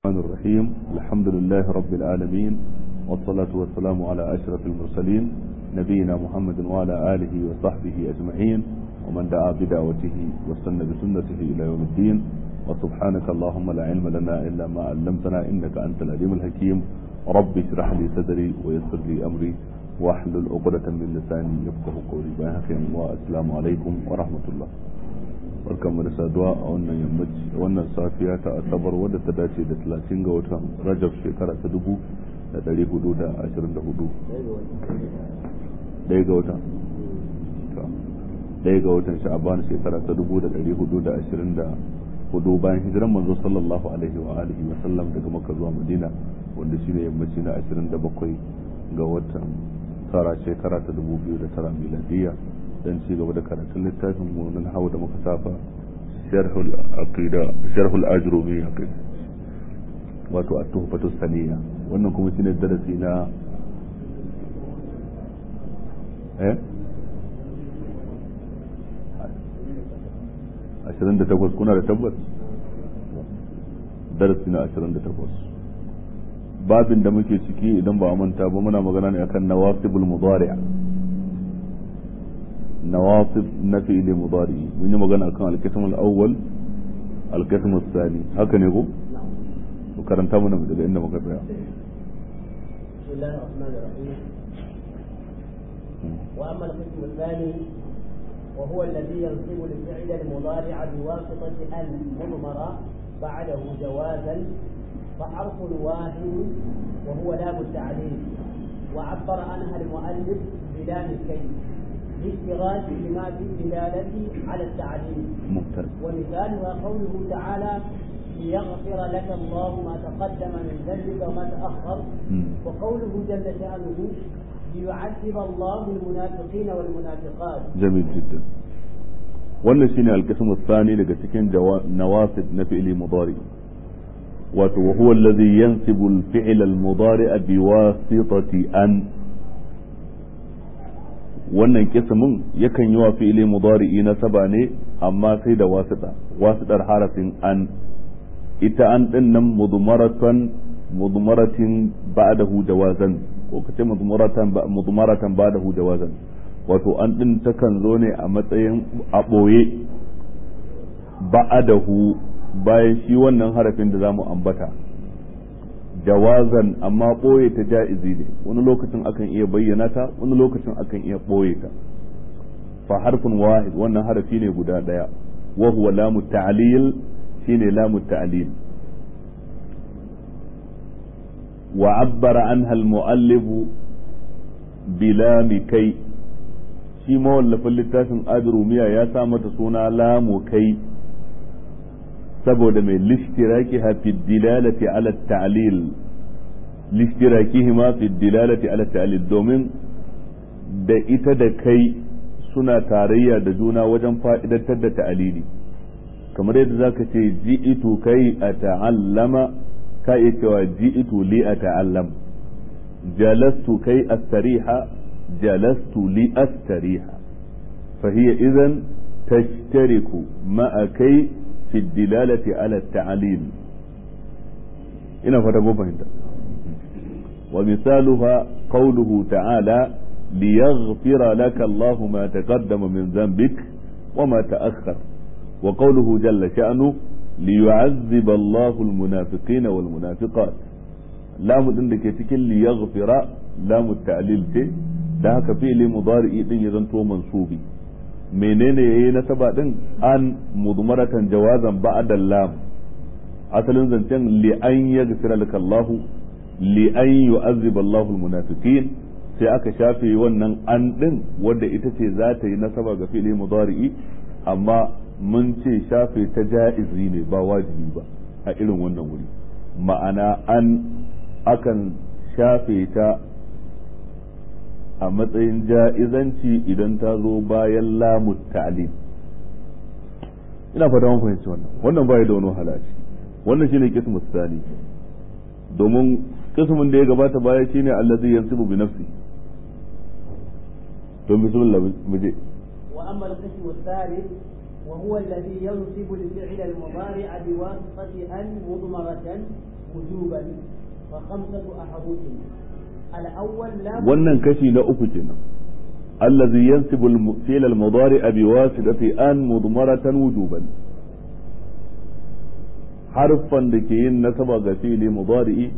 الرحمن الرحيم الحمد لله رب العالمين والصلاة والسلام على أشرف المرسلين نبينا محمد وعلى آله وصحبه أجمعين ومن دعا بدعوته واستنى بسنته إلى يوم الدين وسبحانك اللهم لا علم لنا إلا ما علمتنا إنك أنت العليم الحكيم رب اشرح لي صدري ويسر لي أمري واحلل عقدة من لساني يفقه قولي باهخ والسلام عليكم ورحمة الله barkan mu da saduwa a wannan yammaci wannan safiya ta asabar wadda ta dace da 30 ga watan rajab shekara ta dubu da ɗari hudu da ashirin da hudu ɗaya ga watan ɗaya ga watan sha'aban shekara ta dubu da ɗari hudu da ashirin da hudu bayan hijiran manzo sallallahu alaihi wa alihi wa sallam daga makka zuwa madina wanda shine yammaci na ashirin da bakwai ga watan tara shekara ta dubu biyu da tara miladiyya dan ci gaba da karatun littafin mu nan hawa da muka safa sharhul aqida sharhul ajrumiyya kai wato at-tuhfatu saniya wannan kuma shine darasi na eh 28 kuna da tabbas darasi na 28 babin da muke ciki idan ba a manta ba muna magana ne akan nawasibul mudari' نواصب نفي لمضارع من يوم قلنا كان القسم الأول القسم الثاني هكذا يقول وكرنت من بدل إنه مكتب بسم الله الرحمن الرحيم وأما القسم الثاني وهو الذي ينصب الفعل المضارع بواسطة أن مضمرة بعده جوازا فحرف واحد وهو لام التعليل وعبر عنها المؤلف بلام الكيف لاشتراكهما في الدلالة على التعليم ممتاز ومثالها قوله تعالى ليغفر لك الله ما تقدم من ذنبك وما تأخر وقوله جل شأنه ليعذب الله المنافقين والمنافقات جميل جدا wannan shine alqismu thani daga cikin nawasib na fi'li mudari wato wa huwa alladhi yansibu al-fi'la al-mudari bi wasitati an wannan kismin yakan yi wa fi'ili mudari'i na saba ne amma sai da wasita wasitar harafin an ita an din nan mudmaratan mudmaratin ba'dahu jawazan ko kace mudmaratan mudmaratan ba'dahu jawazan wato an din takan zo ne a matsayin a boye ba'dahu bayan shi wannan harafin da zamu ambata jawazan amma ɓoye ta ja'izi ne wani lokacin akan iya bayyana ta wani lokacin akan iya ɓoye ta fa harfin wahid wannan harafi ne guda ɗaya wa huwa lamu ta'lil shine lamu ta'lil wa abbara anha al-mu'allif bilami kai shi mawallafin littafin adrumiya ya sa mata suna lamu kai saboda mai lishtiraki fi dilalati ala ta'lil lishtirakihima fi dilalati ala ta'lil domin da ita da kai suna tarayya da juna wajen fa'idantar da ta'alili kamar yadda zaka ce ji'itu kai a ta'allama ka iya cewa ji'itu li a ta'allam jalastu kai astariha jalastu li astariha fa hiya idan tashtariku ma'a kai في الدلالة على التعليل إن فتبو فهمت ومثالها قوله تعالى ليغفر لك الله ما تقدم من ذنبك وما تأخر وقوله جل شأنه ليعذب الله المنافقين والمنافقات لام عندك تكن ليغفر لام التعليل تي da haka fi'ili mudari'i din ya zanto mansubi menene yayi nasaba din an mudmaratan jawazan ba'da lam asalin zancen li an yaghfira laka Allah li an yu'azziba Allahu almunafiqin sai aka shafe wannan an din wanda ita ce za ta yi nasaba ga fi'li mudari'i amma mun ce shafe ta ja'izi ne ba wajibi ba a irin wannan wuri ma'ana an akan shafe ta a matsayin ja'izanci idan ta zo bayan lamu ta'lim ina fata mun fahimci wannan wannan bai da wani halaci wannan shine kismu tsani domin kismin da ya gabata baya shine allazi yansibu bi nafsi don bismillah muje وأما القسم الثالث وهو الذي ينصب الفعل المضارع بواسطة أن مضمرة وجوبا وخمسة أحرف الأول لا wannan kashi na uku kenan allazi yansibu al-fi'l al-mudari bi wasitati an mudmaratan wujuban harfan da ke yin nasaba ga fi'li mudari'i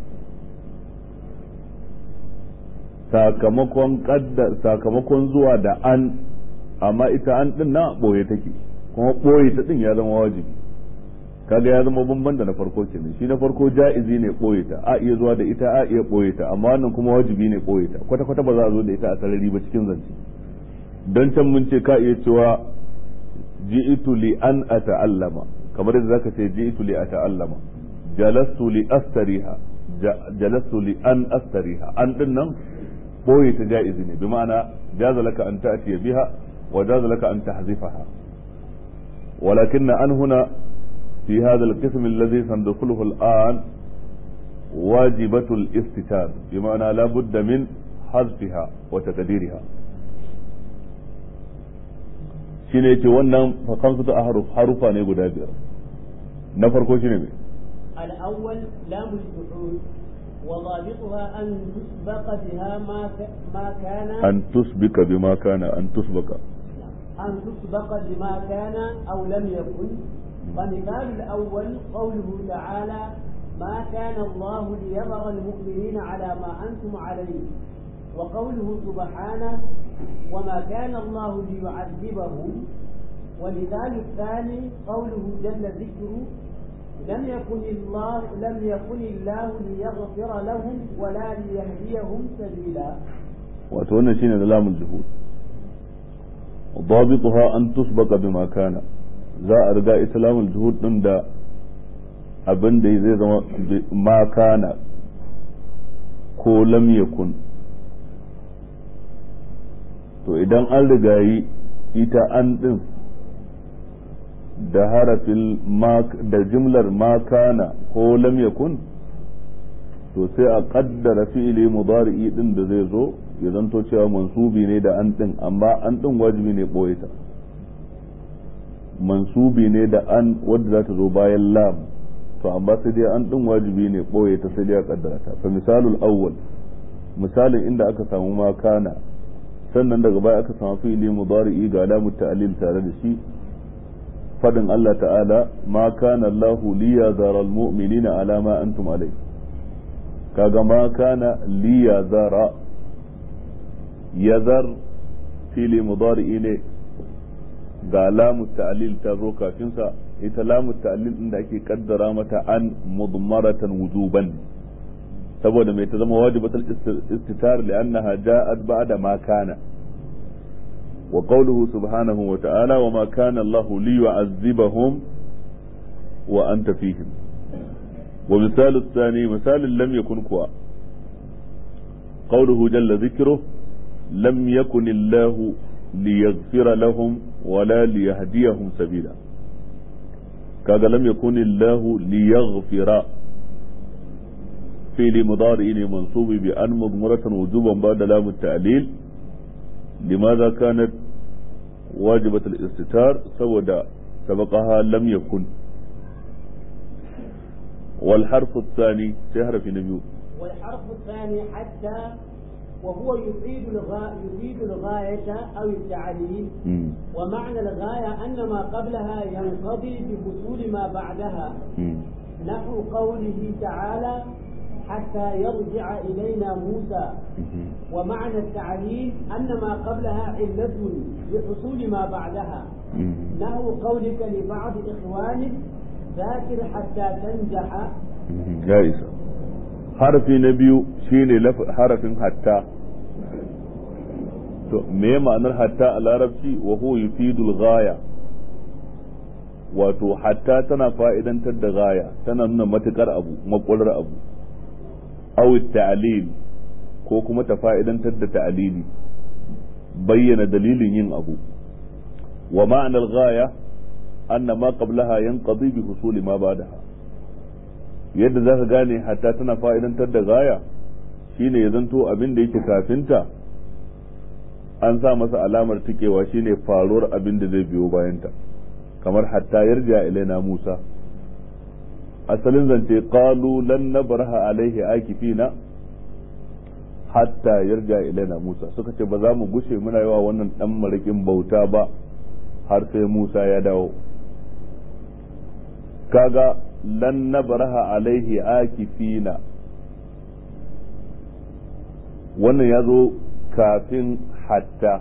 sakamakon kaddar sakamakon zuwa da an amma ita an din na boye take kuma boye ta din ya zama wajibi kaga ya zama bamban da na farko kenan shi na farko ja'izi ne boye ta a iya zuwa da ita a iya boye ta amma wannan kuma wajibi ne boye ta kwata kwata ba za a zo da ita a sarari ba cikin zance don can mun ce ka iya cewa ji'tu li an ata'allama kamar yadda zaka ce ji'tu li ata'allama jalastu li astariha jalastu li an astariha an din nan boye ta ja'izi ne bi ma'ana jaza laka an ta'tiya biha wa jaza laka an tahzifaha ولكن أن هنا في هذا القسم الذي سندخله الآن واجبة الاستتار بمعنى لا بد من حذفها وتقديرها shine yace wannan fa kamsu ahruf harufa ne guda biyar na farko shine me الأول لام الجحود وضابطها أن تسبق بها ما ك... ما كان an tusbika bima kana an tusbaka أن تسبق بما كان أو لم يكن فمثال الأول قوله تعالى ما كان الله ليذر المؤمنين على ما أنتم عليه وقوله سبحانه وما كان الله ليعذبهم ومثال الثاني قوله جل ذكره لم يكن الله لم يكن الله ليغفر لهم ولا ليهديهم سبيلا wato wannan shine da lamul juhud ضابطها an tusbaka bima kana za a riga islamul juhud din da abin da zai zama ma kana ko lam yakun to idan an rigayi ita an din da harafin da jimlar ma kana ko lam yakun to sai a kaddara fi'ili mudari'i din da zai zo ya zanto cewa mansubi ne da an din amma an din wajibi ne boye ta mansubi ne da an wadda za ta zo bayan lam to amma sai dai an din wajibi ne boye ta sai dai a kaddara ta fa misalul awwal misalin inda aka samu ma kana sannan daga baya aka samu fi'ili mudari'i ga lamu ta'lil tare da shi fadin Allah ta'ala ma kana Allahu liyazara almu'minina ala ma antum alayhi kaga ma kana liyazara yazar fili mudari'i ne ga lamu ta'lil ta zo kafin sa ita lamu ta'lil din da ake kaddara mata an mudmaratan wujuban saboda mai ta zama wajibatul istitar li'annaha ja'at ba'da ma kana wa qawluhu subhanahu wa ta'ala wa ma kana Allah liyu'azzibahum wa anta fihim wa misal الثاني مثال لم يكن كوا قوله جل ذكره لم يكن الله ليغفر لهم ولا ليهديهم سبيلا كذا لم يكن الله ليغفر فعل مضارع منصوب بأن مضمرة وجوبا بعد لام التعليل لماذا كانت واجبة الاستتار سودا سبقها لم يكن والحرف الثاني شهر في نبيو والحرف الثاني حتى وهو يفيد الغاية يفيد الغاية أو التعليل مم. ومعنى الغاية أن ما قبلها ينقضي بحصول ما بعدها مم. نحو قوله تعالى حتى يرجع إلينا موسى مم. ومعنى التعليل أن ما قبلها علة لحصول ما بعدها مم. نحو قولك لبعض إخوانك ذاكر حتى تنجح مم. ya isa harafi na biyu shine laf- harafin hatta to me ma'anar hatta a larabci wa huwa yufidul ghaya wato hatta tana fa'idantar da gaya tana nuna matukar abu makwalar abu aw ta'lil ko kuma ta fa'idantar da ta'lili bayyana dalilin yin abu wa ma'anar gaya anna ma qablaha yanqadi bi husuli ma ba'daha yadda zaka gane hatta tana fa'idantar da gaya shine ya zanto abin da yake kafinta an sa masa alamar tikewa shine faruwar abin da zai biyo bayanta kamar hatta yarja ilaina Musa asalin zance qalu lan nabraha alaihi akifina hatta yarja ilaina Musa suka ce ba za mu gushe muna yawa wannan dan marikin bauta ba har sai Musa ya dawo kaga lan nabraha alaihi akifina wannan ya zo kafin hatta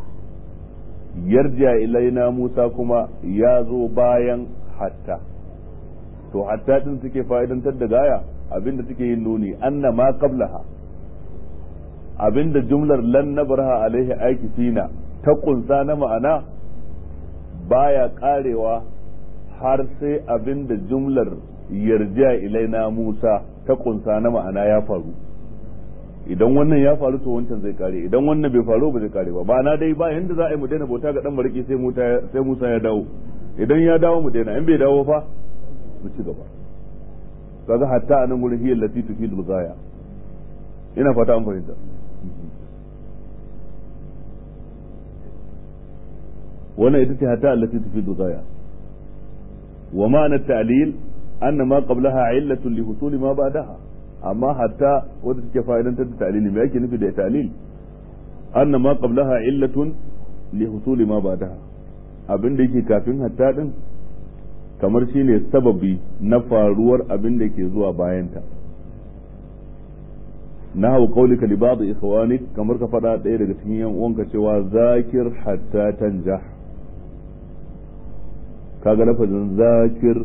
yarja ilaina Musa kuma ya zo bayan hatta to hatta din suke fa'idantar da gaya abinda suke yin nuni anna ma qablaha abinda jumlar lan nabraha alaihi aikifina ta kunsa na ma'ana baya karewa har sai abinda jumlar yarja ilaina Musa ta kunsa na ma'ana ya faru idan wannan ya faru to wancan zai kare idan wannan bai faru ba zai kare ba ba na dai ba yanda za a yi mu daina bauta ga dan mariki sai sai Musa ya dawo idan ya dawo mu daina in bai dawo fa mu ci gaba kaga hatta anan gurin hiyar lati tufidul ghaya ina fata an fahimta wannan ita ce hatta allati tufidul ghaya wa ma'ana ta'lil anna ma qablaha illatun li husuli ma ba'daha amma hatta wanda take fa'idantar da ta'lili me yake nufi da ta'lil anna ma qablaha illatun li husuli ma ba'daha abin da yake kafin hatta din kamar shine sababi na faruwar abin da ke zuwa bayanta na hau kaulika li ba'd ikhwanik kamar ka faɗa ɗaya daga cikin yan uwanka cewa zakir hatta tanjah kaga lafazin zakir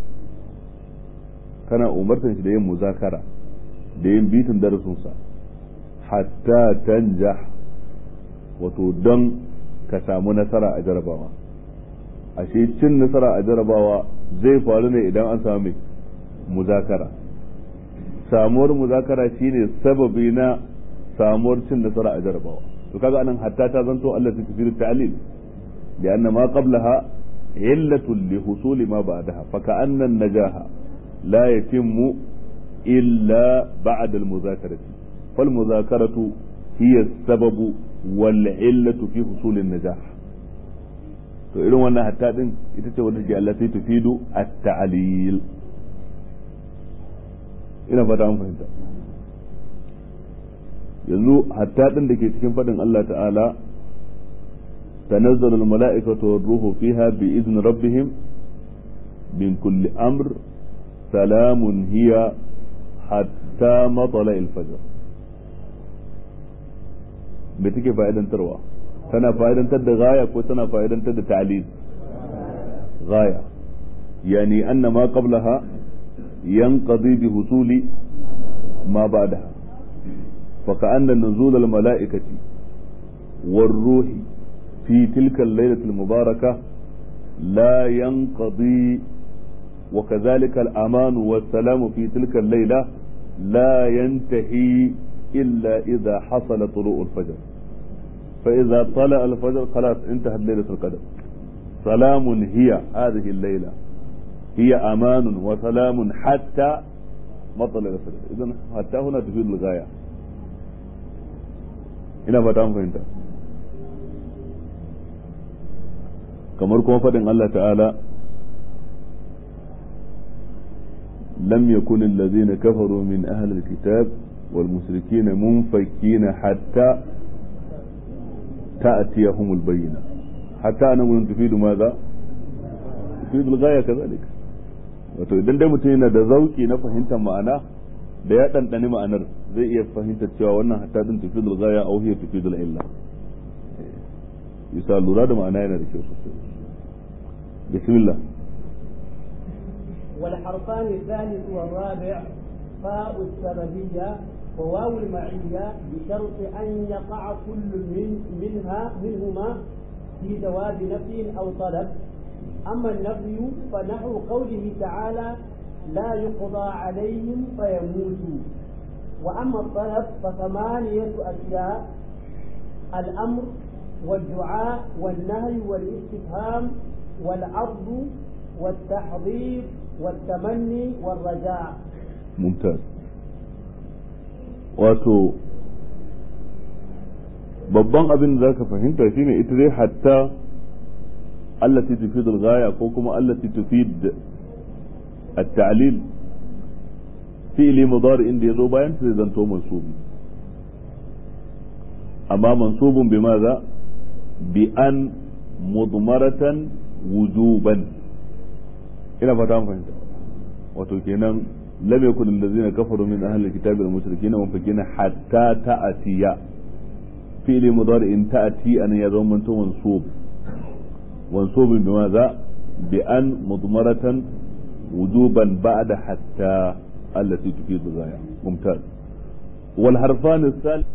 kana umartan shi da yin muzakara da yin bitin darasinsa hatta tanjah wato don ka samu nasara a jarabawa ashe cin nasara a jarabawa zai faru ne idan an samu muzakara samuwar muzakara shine sababi na samuwar cin nasara a jarabawa to kaga anan hatta ta zanto Allah ta tafi ta'lil da anna ma qablaha illatun li husuli ma ba'daha fa ka'anna an-najaha la yatimmu illa ba'da al-muzakarati fal muzakaratu hiya as-sababu wal illatu fi husuli an-najah to irin wannan hatta din ita ce wanda ke Allah sai tufidu at-ta'lil ina fata an fahimta yanzu hatta din da ke cikin fadin Allah ta'ala تنزل الملائكة والروح فيها بإذن ربهم من كل أمر سلام هي حتى مطلع الفجر بتكي فائدة تروى tana fa'idantar da gaya ko tana fa'idantar da ta'lil gaya yani anna ma qablaha yanqadi bi husuli ma ba'daha fa ka'anna nuzul al mala'ikati war ruhi fi tilka al-laylah al-mubarakah la yanqadi وكذلك الأمان والسلام في تلك الليلة لا ينتهي إلا إذا حصل طلوع الفجر فإذا طلع الفجر خلاص انتهت ليلة القدر سلام هي هذه الليلة هي أمان وسلام حتى مطلع الفجر إذن حتى هنا تفيد الغاية ina fata an fahimta kamar kuma faɗin Allah ta'ala لم يكن الذين كفروا من أهل الكتاب والمشركين منفكين حتى تأتيهم البينة حتى أنا من تفيد ماذا تفيد الغاية كذلك wato idan dai mutum yana da zauki na fahimtar ma'ana da ya ɗanɗani ma'anar zai iya fahimtar cewa wannan hatta din tufidul gaya au hiya tufidul illa yasa lura da ma'ana yana da kyau sosai bismillah والحرفان الثالث والرابع فاء السببية وواو المعية بشرط أن يقع كل من منها منهما في جواب نفي أو طلب أما النفي فنحو قوله تعالى لا يقضى عليهم فيموتوا وأما الطلب فثمانية أشياء الأمر والدعاء والنهي والاستفهام والعرض والتحضير والتمني والرجاء ممتاز wato babban abin da zaka fahimta shine ita dai hatta allati tufid al-ghaya ko kuma allati tufid at-ta'lil fi'ili mudari inda yazo bayan zai zanto mansubi amma mansubun bi maza bi an mudmaratan wujuban ina fata mun fahimta wato kenan lam yakun allazina kafaru min ahli alkitabi wal mushrikina munfikina hatta ta'tiya fi'li mudari in ta'ti an ya zama manto mansub mansub bi maza bi an mudmaratan wujuban ba'da hatta allati tufidu ghaya mumtaz wal harfan الثالث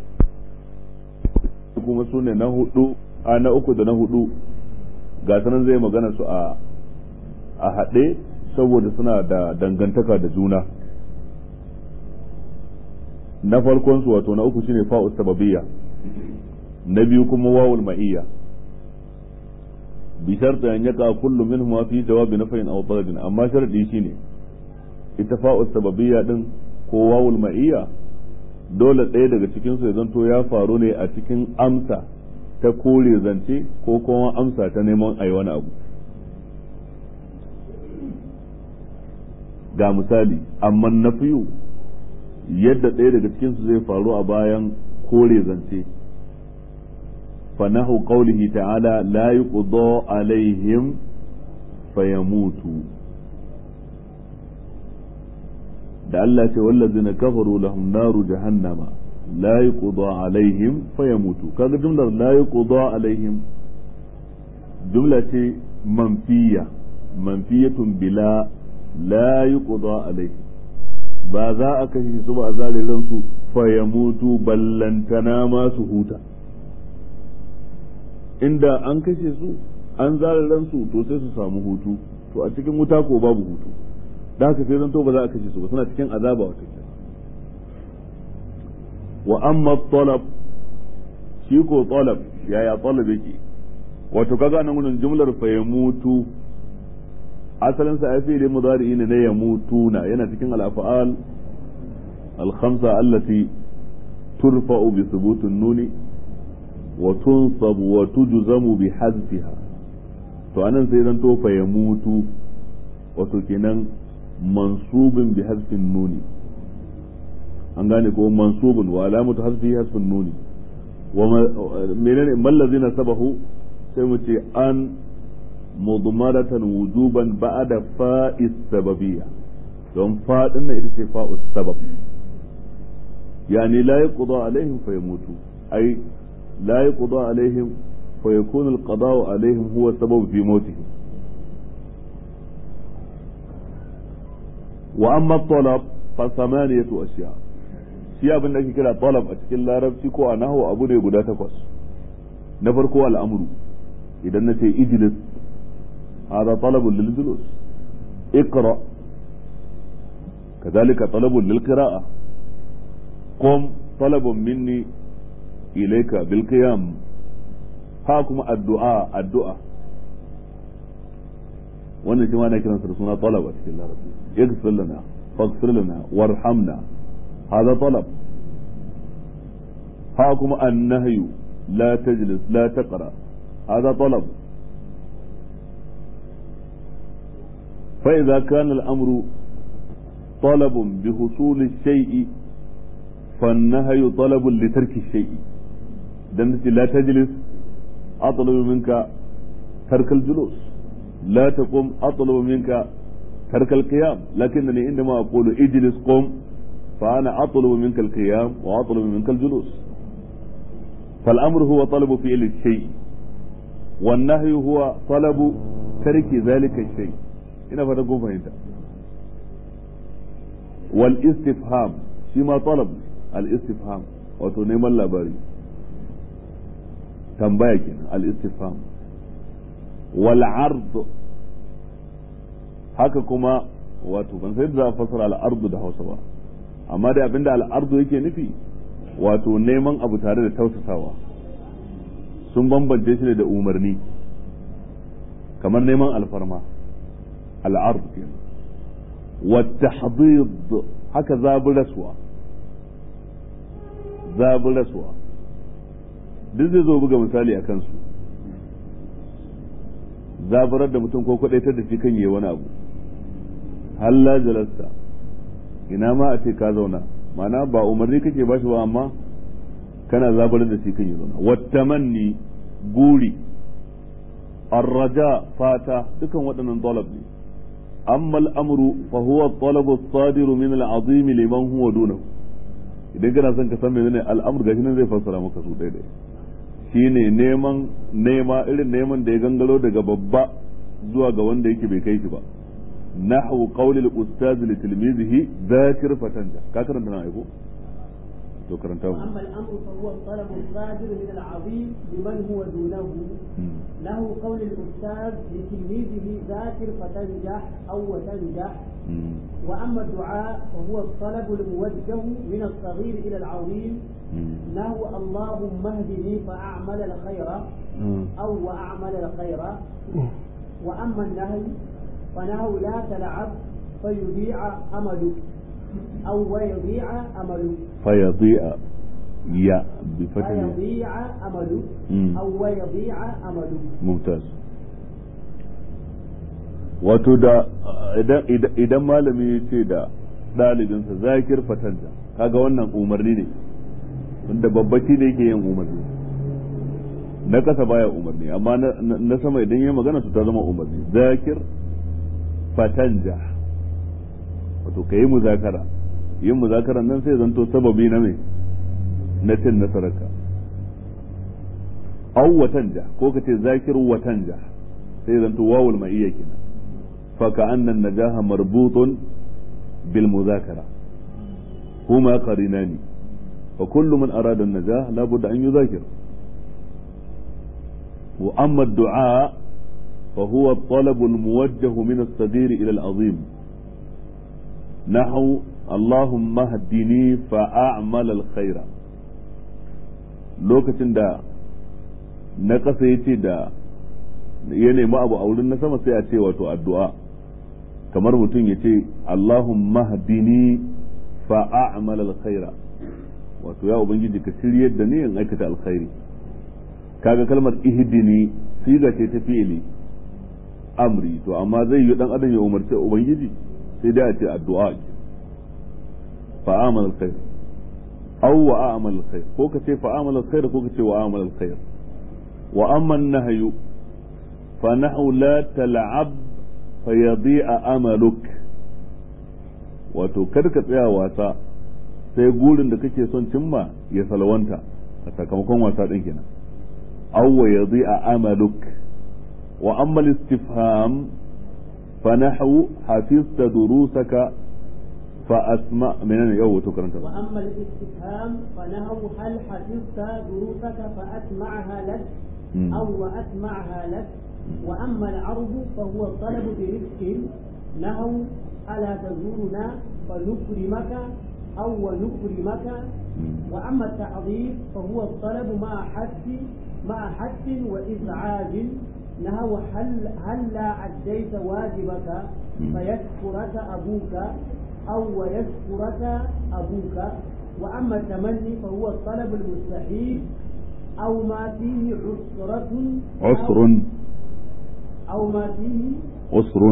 kuma sune na hudu a na uku da na hudu ga sanan zai magana su a a haɗe saboda suna da dangantaka da juna na farkon su wato na uku shine fa'u sababiyya na biyu kuma wawul ma'iyya bi sharti an yaka kullu minhum fi jawabi nafayin aw talabin amma sharadi shine ita fa'u sababiyya din ko wawul ma'iyya dole ɗaya daga cikin su ya zanto ya faru ne a cikin amsa ta kore zance ko kuma amsa ta neman ayi wani abu ga misali amma na fiyu yadda ɗaya daga cikinsu zai faru a bayan kore zance fanahu qawlihi ta'ala la yuqda alaihim fayamutu da Allah ce wallazina kafaru lahum naru jahannama la yuqda alaihim fayamutu kaga jumlar la yuqda alaihim jumla ce manfiya manfiyatun bila la yuqda alaihi ba za a kashe su ba a zare ransu fa ya mutu ballantana ma su huta inda an kashe su an zare ransu to sai su samu hutu to a cikin wuta ko babu hutu da haka sai zanto ba za a kashe su ba suna cikin azaba wata wa amma talab shi ko talab yaya talab yake wato kaga nan gudun jumlar fa ya mutu asalin sa ai fi'li mudari ne na yamutuna yana cikin al-af'al al-khamsa allati turfa'u bi thubut an-nun wa tunsab wa tujzamu bi hazfiha to anan sai zan to fa yamutu wato kenan mansubun bi hazfin nuni an gane ko mansubun wa alamatu hazfi hazfin nuni wa menene mallazina sabahu sai mu ce an مضمرة وجوبا بعد فاء السببية don faɗin nan ita ce fa'u sabab yani la yuqda alaihim fa yamutu ai la yuqda alaihim fa yakunu alqada'u alaihim huwa sabab fi mautihim wa amma talab fa samaniyatu ashiya shi abin da ake kira talab a cikin larabci ko a nahwu abu ne guda takwas na farko al'amru idan na ce ijlis هذا طلب للجلوس اقرأ كذلك طلب للقراءة قم طلب مني إليك بالقيام هاكم الدعاء الدعاء wannan shi ma na kiransa da suna talab a cikin larabci yaghfir lana faghfir lana warhamna hada talab ha kuma annahyu la tajlis la taqra hada talab فإذا كان الأمر طلب بحصول الشيء فالنهي طلب لترك الشيء دمت لا تجلس أطلب منك ترك الجلوس لا تقوم أطلب منك ترك القيام لكنني عندما أقول اجلس قم فأنا أطلب منك القيام وأطلب منك الجلوس فالأمر هو طلب فعل الشيء والنهي هو طلب ترك ذلك الشيء ina fata kun fahimta wal istifham shi ma talab al istifham wato neman labari tambaya kenan al istifham wal ard haka kuma wato ban sai za a fasara al ardu da Hausa ba amma dai abinda al ardu yake nufi wato neman abu tare da tausasawa sun bambance shi da umarni kamar neman alfarma العرض والتحضيض haka zaburaswa zaburaswa duk zai zo buga misali a kansu zaburar da mutum ko kwadaitar da shi kan yi wani abu halla jalasta ina ma a ce ka zauna ma'ana ba umarni kake ba shi ba amma kana zabar da shi kan yi zauna wattamanni guri arraja fata dukan waɗannan talab ne amma al'amru fa huwa talabu sadiru min al'azim liman huwa dunahu idan kana son ka san menene al'amur gashi nan zai fassara maka su daidai shine neman nema irin neman da ya gangaro daga babba zuwa ga wanda yake bai kai shi ba nahwu qawli al-ustaz li tilmizihi dhakir fatanja ka karanta na aiko to karanta mu أما الأمر فهو الطلب الصادر من العظيم لمن هو دونه له قول الأستاذ لتلميذه ذاكر فتنجح أو وتنجح وأما الدعاء فهو الطلب الموجه من الصغير إلى العظيم له اللهم اهدني فأعمل الخير أو وأعمل الخير وأما النهي فنهو لا تلعب فيضيع أملك أو ويضيع أملك فيضيع يا بفتح فيضيع أملك مم. أو ويضيع أملك mumtaz wato da idan idan- idan malami ya ce da ɗalibinsa zakir fatanta kaga wannan umarni ne wanda babbaci da yake yin umarni na kasa baya umarni amma na- na na sama idan ya magana su ta zama umarni zakir fatanja wato ka yi muzakara yin muzakaran nan sai zanto sababi na mai na cin nasararka aw watanja ko ka ce zakir watanja sai zanto wawul ma'iyya kenan fa ka'anna najaha marbutun bil muzakara huma qarinani fa kullu man arada an-najah la budda an yuzakir wa amma ad-du'a fa huwa at-talab al-muwajjah min as-saghir ila al-azim نحو اللهم اهدني فأعمل الخير lokacin da na ƙasa ya ce da ya nemi abu a wurin na sama sai a ce wato addu'a kamar mutum ya ce Allahumma hadini fa a'mal alkhaira wato ya ubangiji ka shiryar da ni in aikata alkhairi kaga kalmar ihdini siga ce ta fi'ili amri to amma zai yi dan adam ya umarci ubangiji sai dai a ce addu'a fa a'mal alkhair aw wa a'mal alkhair ko ka ce fa a'mal alkhair ko ka ce wa a'mal alkhair wa amma an-nahyu fa nahu la tal'ab fa yadi'a amaluk wato kar ka tsaya wasa sai gurin da kake son cimma ya salwanta a sakamakon wasa din kenan aw wa yadi'a amaluk wa amma al-istifham fa nahu hafizta durusaka fa asma menene yau to karanta وأما الاستفهام فنهو هل حفظت دروسك فأسمعها لك مم. أو وأسمعها لك وأما العرض فهو الطلب برزق نهو ألا تزورنا فنكرمك أو ونكرمك وأما التعظيم فهو الطلب مع حث مع حث وإزعاج نهو هل هلا أديت واجبك فيشكرك أبوك أو ويشكرك أبوك وأما التمني فهو الطلب المستحيل أو ما فيه عسرة عسر أو ما فيه عسر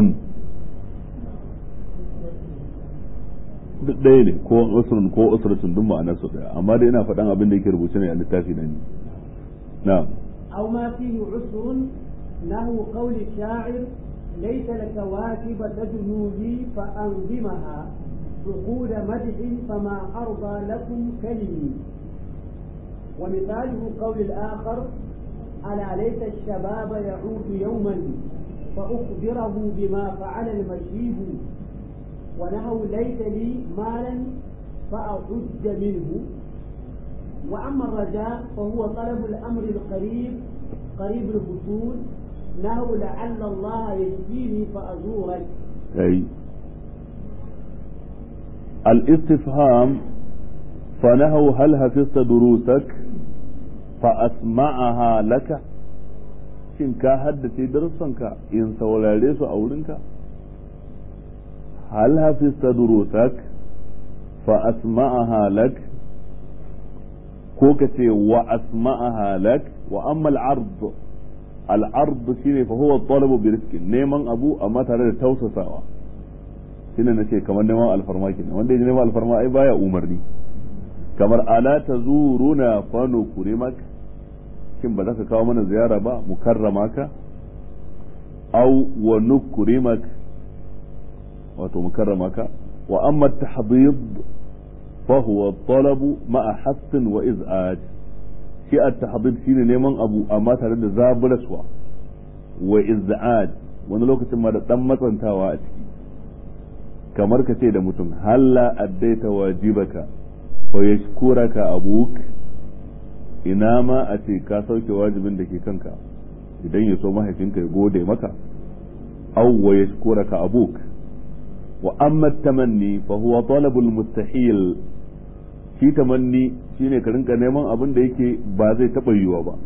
duk ɗaya ne ko usrun ko usratun duk ma'anar su ɗaya amma dai ina faɗan abin da yake rubuce ne a littafi na ni na'am أو ما فيه عسر نحو قول الشاعر ليس الكواكب تدنو لي فأنظمها عقود مدح فما أرضى لكم كلمي ومثاله قول الآخر ألا ليت الشباب يعود يوما فأخبره بما فعل المشيب ونهو ليت لي مالا فأحج منه وأما الرجاء فهو طلب الأمر القريب قريب الحصول نهو لعل الله يشفيني فأزورك أي الاستفهام فنهوا هل حفظت دروسك فأسمعها لك shin ka haddace darussanka in saurare su a wurinka hal hafista durusak fa asma'aha lak ko ka ce wa asma'aha lak wa amma al-ard al-ard shine fa huwa talabu bi rizqin neman abu amma tare da tausasawa shine nace kamar neman alfarma kenan wanda ya neman alfarma ai baya umarni kamar ala tazuruna fa nukrimak shin ba za ka kawo mana ziyara ba mu karrama ka aw wa nukrimak wato mu karrama ka wa amma tahdid fa huwa talabu ma'a hassin wa iz'aj shi at-tahdid shine neman abu amma tare da zaburaswa wa iz'aj wani lokacin ma da dan matsantawa a ciki kamar ka ce da mutum halla addaita wajibaka fa yashkuraka abuk ina ma a ce ka sauke wajibin da ke kanka idan ya so mahaifinka ya gode maka aw wa yashkuraka abuk wa amma tamanni fa huwa talabul mustahil shi tamanni shine ka rinka neman abin da yake ba zai taba yiwa ba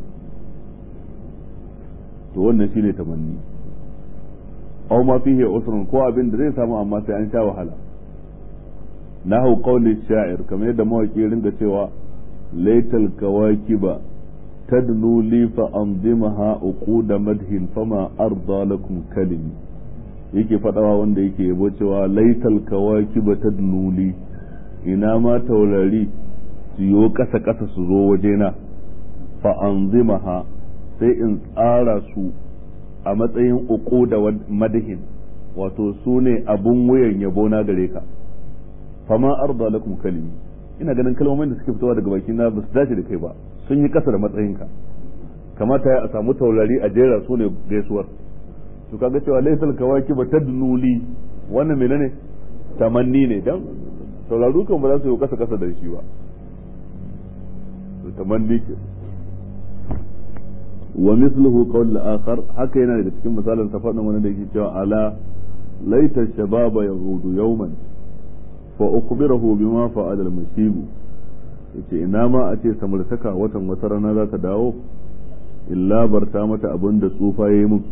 to wannan shine tamanni aw ma fihi usrun ko abin da zai samu amma sai an sha wahala nahu qawli sha'ir kamar yadda mawaki ringa cewa laital kawakiba tadnu li fa anzimaha uquda madhin fama arda lakum kalimi yake fadawa wanda yake yabo cewa laital kawakiba tadnu li ina ma taurari su yo kasa kasa su zo wajena fa anzimaha sai in tsara su a matsayin uku da madahin wato su ne abun wuyan yabo na gare ka fama arda lakum kalimi ina ganin kalmomin da suke fitowa daga baki na ba su dace da kai ba sun yi kasa da matsayinka kamata ya a samu taurari a jera su ne gaisuwar to kaga cewa laysal kawaki ba tadnuli wannan menene tamanni ne dan tauraru kan ba za su yi kasa kasa da shi ba to tamanni ke wa misluhu qawl al-akhar haka yana daga cikin misalin sa faɗin wani da yake cewa ala laita shababa yahudu yawman fa ukhbirahu bima fa'ala al-mashibu yace ina ma a ce samartaka watan wata rana za ta dawo illa barta mata abin da tsufa yayi mun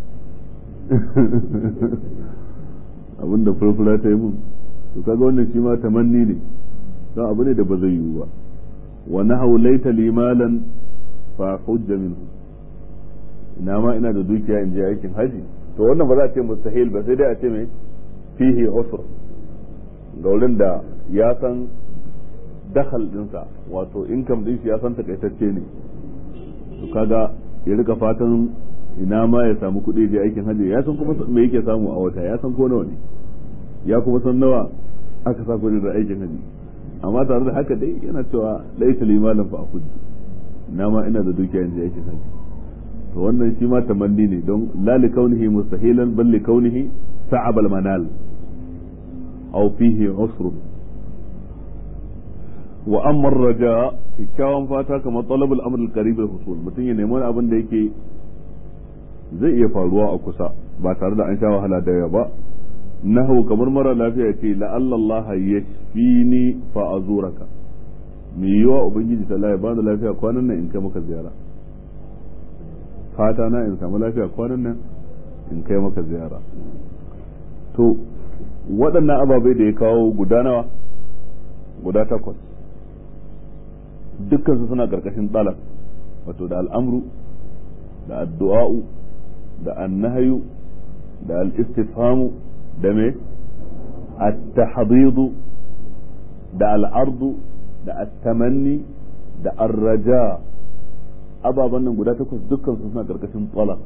abin da furfura ta yi mun to kaga wannan shi ma tamanni ne don abu ne da ba zai yiwu ba wa nahaw laita limalan fa hujja minhu ina ma ina da dukiya in je aikin haji to wannan ba za a ce mustahil ba sai dai a ce mai fihi usr ga wurin da ya san dakhal dinsa wato income din shi ya san takaitacce ne to kaga ya rika fatan ina ma ya samu kuɗi je aikin haji ya san kuma me yake samu a wata ya san ko nawa ne ya kuma san nawa aka sa kuɗi da aikin haji amma tare da haka dai yana cewa laisa limalan fa akudi ina ma ina da dukiya in je aikin haji to wannan shi ma tamanni ne don la li kaunihi mustahilan bal li kaunihi sa'ab al manal aw fihi usr wa amma raja kikkiawan fata kamar talab al amr al qarib al husul mutum ya nemi abin da yake zai iya faruwa a kusa ba tare da an sha wahala da yawa ba nahu kamar mara lafiya ce la'alla Allah yashfini fa azuraka me yiwa ubangiji ta ya bani lafiya kwanan nan in kai maka ziyara fata na in samu lafiya kwanan nan in kai maka ziyara to waɗannan ababai da ya kawo guda nawa guda takwas dukkansu suna ƙarƙashin talab wato da al'amru da addu'a'u da annahayu da al-istifhamu da me at-tahdidu da al-ardu da at-tamanni da ar-raja ababen nan guda takwas dukkan su suna karkashin talab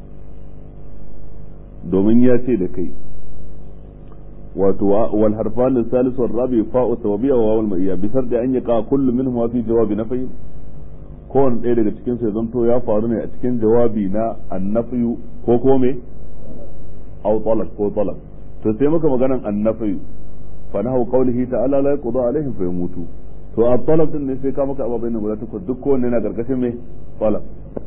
domin ya ce da kai wato wal harfan al-salis wal rabi fa'u sababiyya wa wawul ma'iyya bi sharti an yaqa kullu minhum fi jawabi nafyi kowane ɗaya daga cikin su ya zanto ya faru ne a cikin jawabi na annafiyu ko ko me aw talab ko talab to sai muka maganan annafiyu fa nahu qawlihi ta'ala la yaqdu alaihim fa yamutu to a talab din ne sai ka maka ababai nan guda takwas duk kowanne na gargashin me talab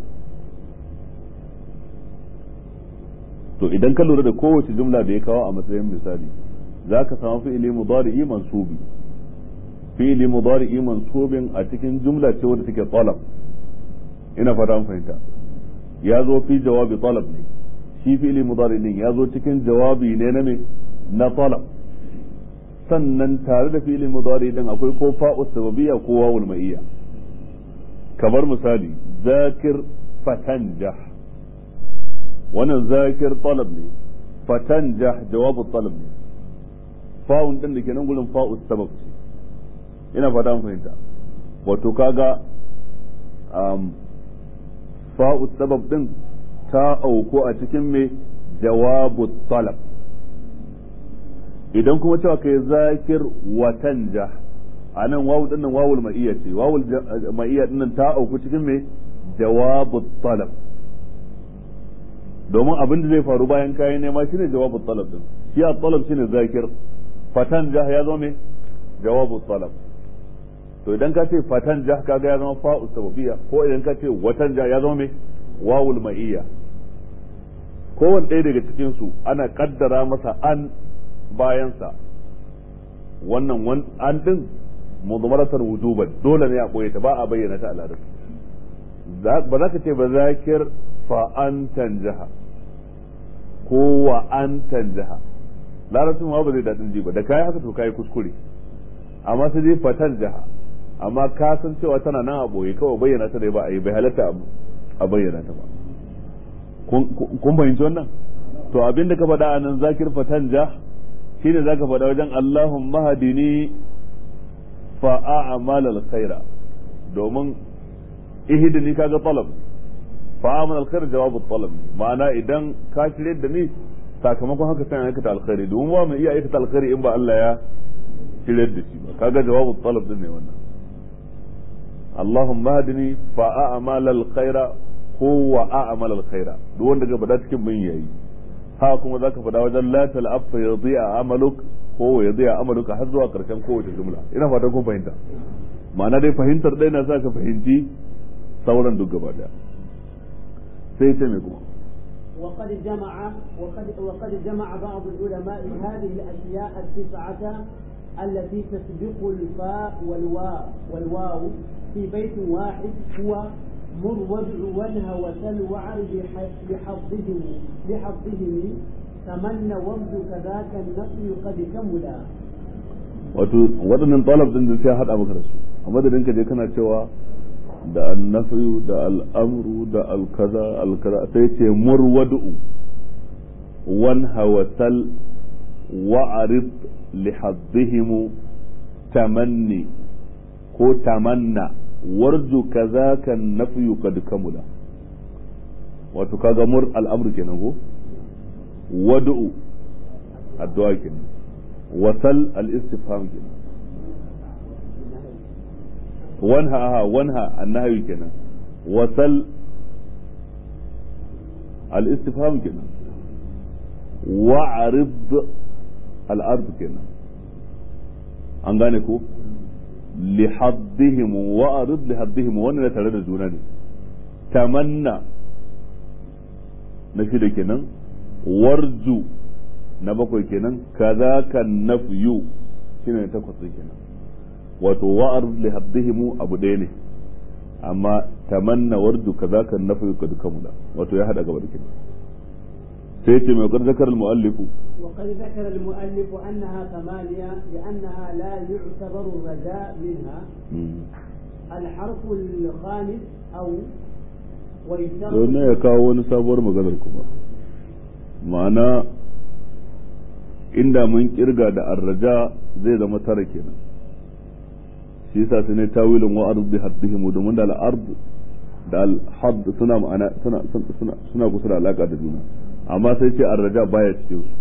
to idan ka lura da kowace jumla da ya kawo a matsayin misali za ka samu fi'ili mudari'i mansubi fi'ili mudari'i mansubin a cikin jumla ce wadda take talab ina fata an fahimta ya zo fi jawabi talab ne shi fi'ili mudari din ya zo cikin jawabi ne na me na talab sannan tare da fi'ili mudari din akwai ko fa'u sababiyya ko wawul ma'iyya kamar misali zakir fatanjah wannan zakir talab ne fatanjah jawabu talab ne fa'un din da ke nan gurin fa'u sabab ce ina fata an fahimta wato kaga um, fa'u sabab din ta auko a cikin me jawabu talab idan kuma cewa kai zakir watanja a nan wawu dinnan wawul ma'iyya ce wawul ma'iyya dinnan ta auku cikin me jawabu talab domin abin da zai faru bayan kayan nema shine jawabu talab din shi a talab shine zakir fatan jah ya zama me jawabu talab to idan ka ce fatan jah kaga ya zama fa'u sababiyya ko idan ka ce watan jah ya zama me wawul ma'iyya kowane ɗaya daga cikin su ana kaddara masa an bayansa wannan an din mudmaratar wujuban dole ne a boye ta ba a bayyana ta a larabci ba za ka ce ba zakir fa an tanjaha ko wa an tanjaha larabcin ma ba zai daɗin ji ba da kayi haka to kayi kuskure amma sai dai fatan jaha amma ka san cewa tana nan a boye kawai bayyana ta da ba a yi bai halatta a bayyana ta ba kun fahimci wannan to abin da ka faɗa a nan zakir fatan jah shine zaka faɗa wajen Allahumma hadini fa a'mal al-khaira domin ihdini kaga talab fa a'mal al-khair jawabu talab ma'ana idan ka shirye da ni sakamakon haka sai aikata alkhairi domin ba mu iya aikata alkhairi in ba Allah ya shirye da shi ba kaga jawabu talab din ne wannan Allahumma hadini fa a'mal al-khaira ko wa a'mal al-khaira duk wanda ga bada cikin mun yayi ha kuma zaka faɗa wajen la tal'afa yadhi'a amaluk ko yadhi'a amaluka har zuwa karshen kowace jumla ina fatan kun fahimta ma'ana dai fahimtar dai na sa ka fahimci sauran duk gaba daya sai ce me kuma وقد جمع وقد وقد جمع بعض العلماء هذه الاشياء التسعه التي تسبق الفاء والواو والواو في بيت واحد هو مر وادع وانهى وسل وعرض لحظهم لحظهم تمنى وابد كذاك النفي قد كملا wato waɗannan talab din da sai haɗa maka da su a madadin ka je kana cewa da annafiyu da al'amru da alkaza alkaza sai ce murwadu wan hawasal wa'arid li haddihim tamanni ko tamanna warju kazaka nafyu kad kamula wato kaga mur al'amru kenan ko wad'u addu'a kenan wasal al-istifham kenan wanha aha wanha annahyu kenan wasal al-istifham kenan wa'rid al-ard kenan an gane ko lihaddihim wa arid lihaddihim wannan tare da juna ne tamanna na shida kenan warju na bakwai kenan kaza kan nafyu shine na takwas kenan wato wa arid lihaddihim abu ɗaya ne amma tamanna warju kaza kan nafyu kad kamula wato ya hada gaba da kenan sai ce mai zakar al-muallifu وقد ذكر المؤلف أنها ثمانية لأنها لا يعتبر الرجاء منها الحرف الخامس أو don ya kawo wani sabuwar maganar kuma ma'ana inda mun kirga da arraja zai zama tara kenan shi yasa sai ne tawilin wa ardi haddihim domin da al-ard da al-hadd suna ma'ana suna suna suna kusa da alaka da juna amma sai ce arraja baya cikin su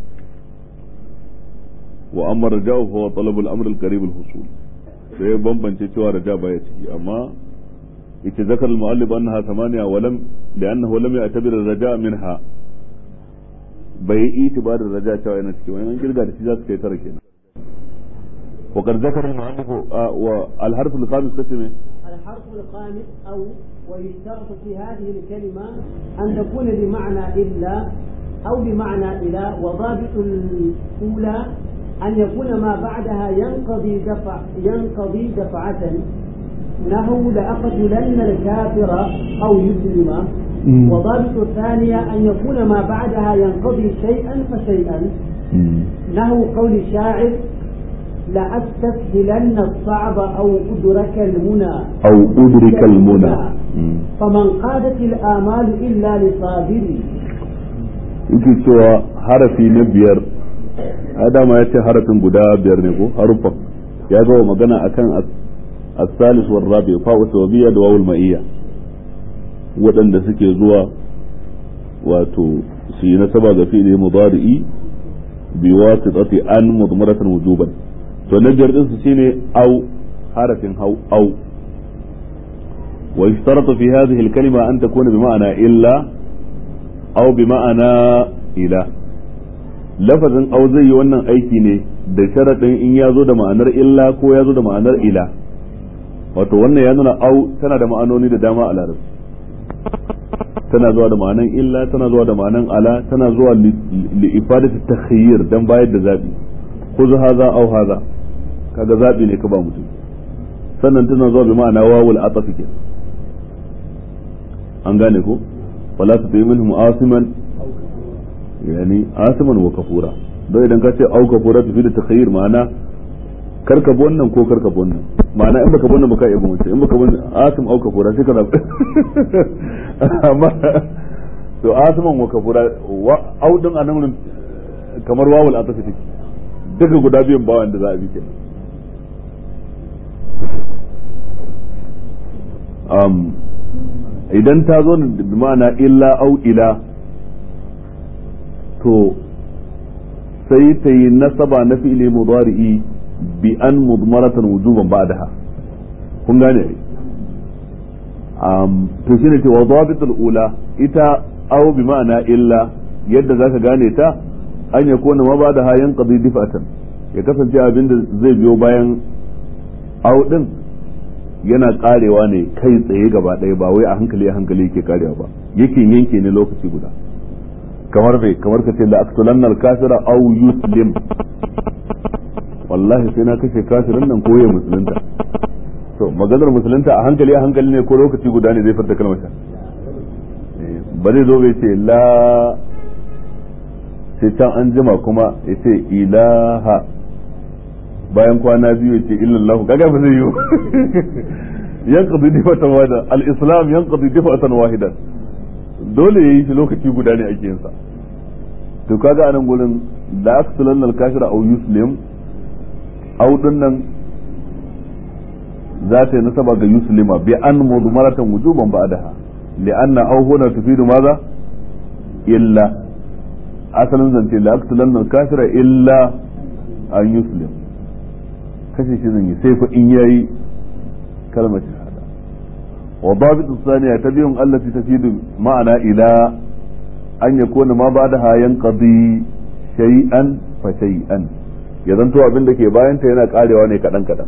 wa amma raja'u fa talab al-amr al-qarib al-husul sai bambance cewa raja baya ciki amma yake zakar al-mu'allif annaha thamaniya wa lam li'annahu lam ya'tabir ar-raja minha bai yi itibarin raja cewa yana ciki wani an kirga da shi za su kai tara kenan وقد ذكر المؤلف والحرف الخامس قسم الحرف الخامس أو ويشترط في هذه الكلمة أن تكون بمعنى إلا أو بمعنى إلى وضابط الأولى أن يكون ما بعدها ينقضي دفع ينقضي دفعة نحو لأقتلن الكافر أو يسلم وضابط الثانية أن يكون ما بعدها ينقضي شيئا فشيئا نحو قول الشاعر لأستسهلن الصعب أو أدرك المنى أو أدرك المنى فمن قادت الآمال إلا لصابر yake cewa harafi na biyar a dama ya ce harafin guda biyar ne ko haruffan ya gawa magana akan as-salis war rabi fa'u tawbiya da wawul ma'iyya waɗanda suke zuwa wato su yi nasaba ga fi'li mudari'i bi wasitati an mudmaratan wujuban to na biyar din su shine au harafin hau au wa ishtarata fi hadhihi al-kalima an takuna bi ma'ana illa au bi ma'ana ila lafazin au zai yi wannan aiki ne da sharaɗin in ya zo da ma'anar illa ko ya zo da ma'anar ila wato wannan ya nuna au tana da ma'anoni da dama a larabci tana zuwa da ma'anan illa tana zuwa da ma'anan ala tana zuwa li ifadati takhayyir dan bayar da zabi khudh hadha aw hadha kaga zabi ne ka ba mutum sannan tana zuwa bi ma'ana wawul ataf ke an gane ko wala tuti minhum asiman yani asiman wa kafura don idan ka ce au kafura tafi da takhayyir ma'ana karka bi wannan ko karka bi wannan ma'ana in baka bi wannan baka iya bi wancan in baka bi asim au kafura sai ka zabi amma to asiman wa kafura au din anan kamar wawul atafi take duka guda biyan bawan da za a bi kenan um, idan ta zo da ma'ana illa au ila to sai ta yi nasaba na fi'ili mudari'i bi an mudmaratan wujuban ba'daha kun gane um, to shine ce wa dhabitul ula ita au bi ma'ana illa yadda zaka gane ta an ya kona ma ba'daha yanqadi difatan ya kasance abin da zai biyo bayan au din yana karewa ne kai tsaye gaba ɗaya ba wai a hankali a hankali yake karewa ba yake yanke ne lokaci guda kamar bai kamar ka ce la aqtulanna al-kafira aw yuslim wallahi sai na kashe kafirin nan ko ya musulunta to maganar musulunta a hankali a hankali ne ko lokaci guda ne zai farta kalmar ba zai zo bai ce la sai can an jima kuma ya ce ilaha bayan kwana biyu ya ce illallahu kaga ba zai yi yanqadi difatan wahida al-islam yanqadi difatan wahidan dole yayi shi lokaci guda ne ake yin sa to kaga anan gurin la aqtulan al-kafira aw yuslim aw dinnan za ta yi nasaba ga yuslima bi an mudmaratan wujuban ba'daha li'anna aw huna tufidu maza illa asalin zance la aqtulan al-kafira illa an yuslim kashe shi zan yi sai fa in yayi kalmar shahada wa dabit thaniya tabiyun allati tafidu ma'ana ila an yakuna ma ba'daha yanqadi shay'an fa shay'an ya zanto abin da ke bayan ta yana karewa ne kadan kadan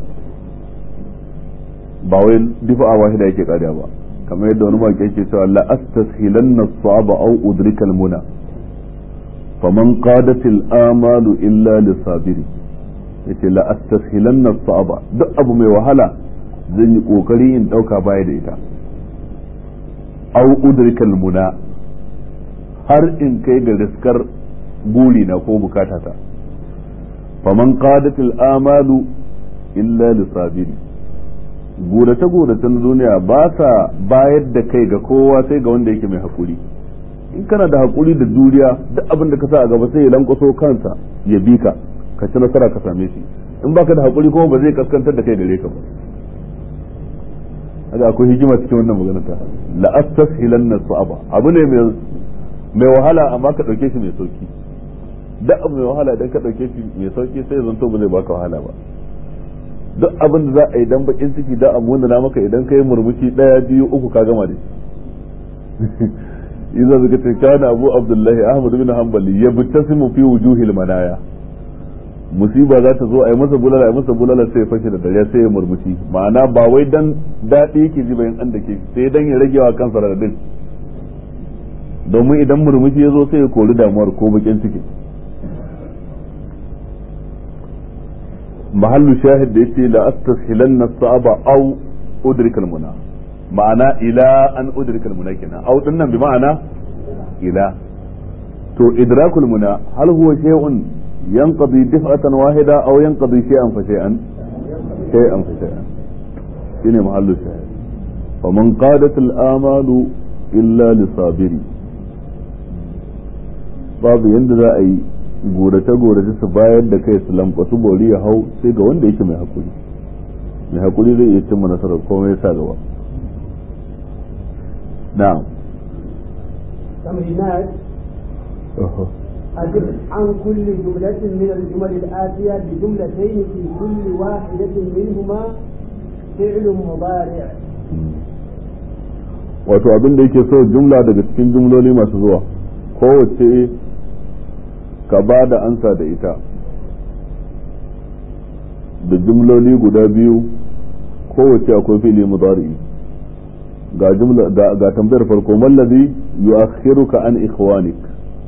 ba wai difa wahida yake karewa ba kamar yadda wani maki yake cewa la astashilanna as-sa'aba aw udrika al-muna faman qadat al-amalu illa lisabiri yace la astashilanna as-sa'aba duk abu mai wahala zan yi kokari in dauka baya da ita aw udrika al-muna har in kai ga riskar buri na ko bukatata faman qadat al-amalu illa lisabiri gurace guracen duniya ba sa bayar da kai ga kowa sai ga wanda yake mai hakuri in kana da hakuri da juriya duk abin da ka sa a gaba sai ya lankwaso kansa ya bi ka ka ci nasara ka same shi in baka da hakuri kuma ba zai kaskantar da kai gare ka ba haka akwai hikima cikin wannan magana ta la astashilanna su'aba abu ne mai mai wahala amma ka dauke shi mai sauki duk abu mai wahala idan ka dauke shi mai sauki sai zanto ba zai baka wahala ba duk abin da za a yi dan bakin ciki da abu wanda na maka idan kai murmushi daya biyu uku ka gama da shi idan zaka ce kana abu abdullahi ahmad bin hanbali yabtasimu fi wujuhil manaya musiba za ta zo a yi masa bulala a yi masa bulala sai ya fashe da dare sai ya murmushi ma'ana ba wai dan daɗi yake ji bayan an da ke sai dan ya rage wa kansa radadin domin idan murmushi ya zo sai ya kori damuwar ko bakin ciki mahallu shahid da yace la astashilanna as-sa'aba aw udrika al-muna ma'ana ila an udrika al-muna kenan aw dinnan bi ma'ana ila to idrakul muna hal huwa shay'un ينقضي دفعة واحدة أو ينقضي شيئا فشيئا شيئا فشيئا شنو محل الشاهد فمن قادت الآمال إلا لصابري babu yadda za a yi gorace-gorace su bayar da kai su lambasu bori ya hau sai ga wanda yake mai hakuri mai hakuri zai iya cimma nasarar komai sa gaba na'am تمرينات أجب عن كل جملة من الجمل الآتية بجملتين في كل واحدة منهما فعل مضارع wato abin da yake so jumla daga cikin jumloli masu zuwa kowace ka ba da ansa da ita da jumloli guda biyu kowace akwai fili mudari ga jumla ga tambayar farko mallazi yu'akhiruka an ikhwanik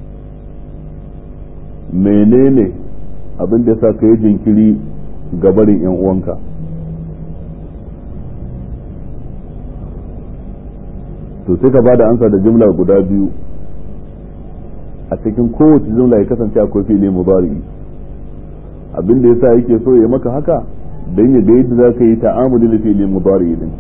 menene abin da yasa kai jinkiri ga barin yan uwanka to sai ka bada ansa da jumla guda biyu a cikin kowace jumla ya kasance akwai fili mudari abin da yasa yake so ya maka haka dan ya ga yadda za ka yi ta'amuli da fili mudari din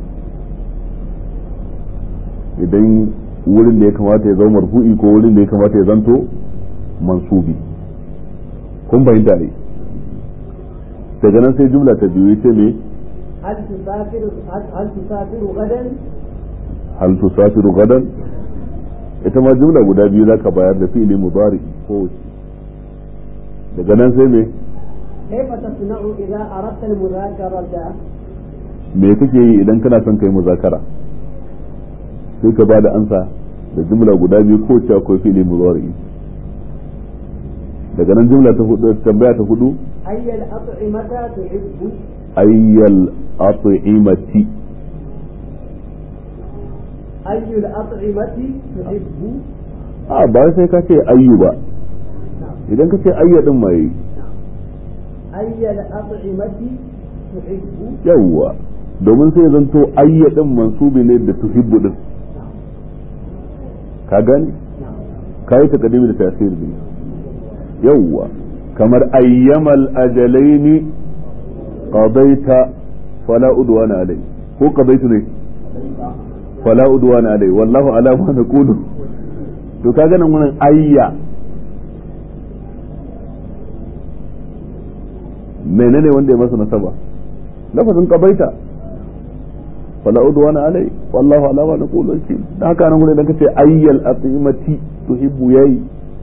idan wurin da ya kamata ya zama marfu'i ko wurin da ya kamata ya zanto mansubi kun fahimta ne daga nan sai jumla ta biyu ita ne هل تسافر هل تسافر غدا؟ hal tusafiru gadan ita ma jumla guda biyu zaka bayar da fi'ili mudari ko daga nan sai me كيف تصنع إذا أردت المذاكرة؟ me kake yi idan kana son kai muzakara sai ka bada ansa da jumla guda biyu ko ce akwai fi'ili mudari daga nan jumla ta hudu tambaya ta hudu أي الأطعمة تحب؟ ayyal at'imati أي الأطعمة تحب؟ a ba sai ka ce ayyu ba نعم idan ka ce ayya din mai أي الأطعمة تحب؟ yawwa domin sai zanto ayya din mansubi ne da tuhibbu din ka gane نعم kai ta kadimi da tasir ne yawwa kamar ayyamal ajalaini qadaita fala udwana alai ko qadaitu ne fala udwana alai wallahu ala ma naqulu to kaga nan wannan ayya menene wanda ya masa nasaba lafazin qabaita fala udwana alai wallahu ala ma naqulu wakil da haka nan gurin da kace ayyal atimati tuhibbu yayi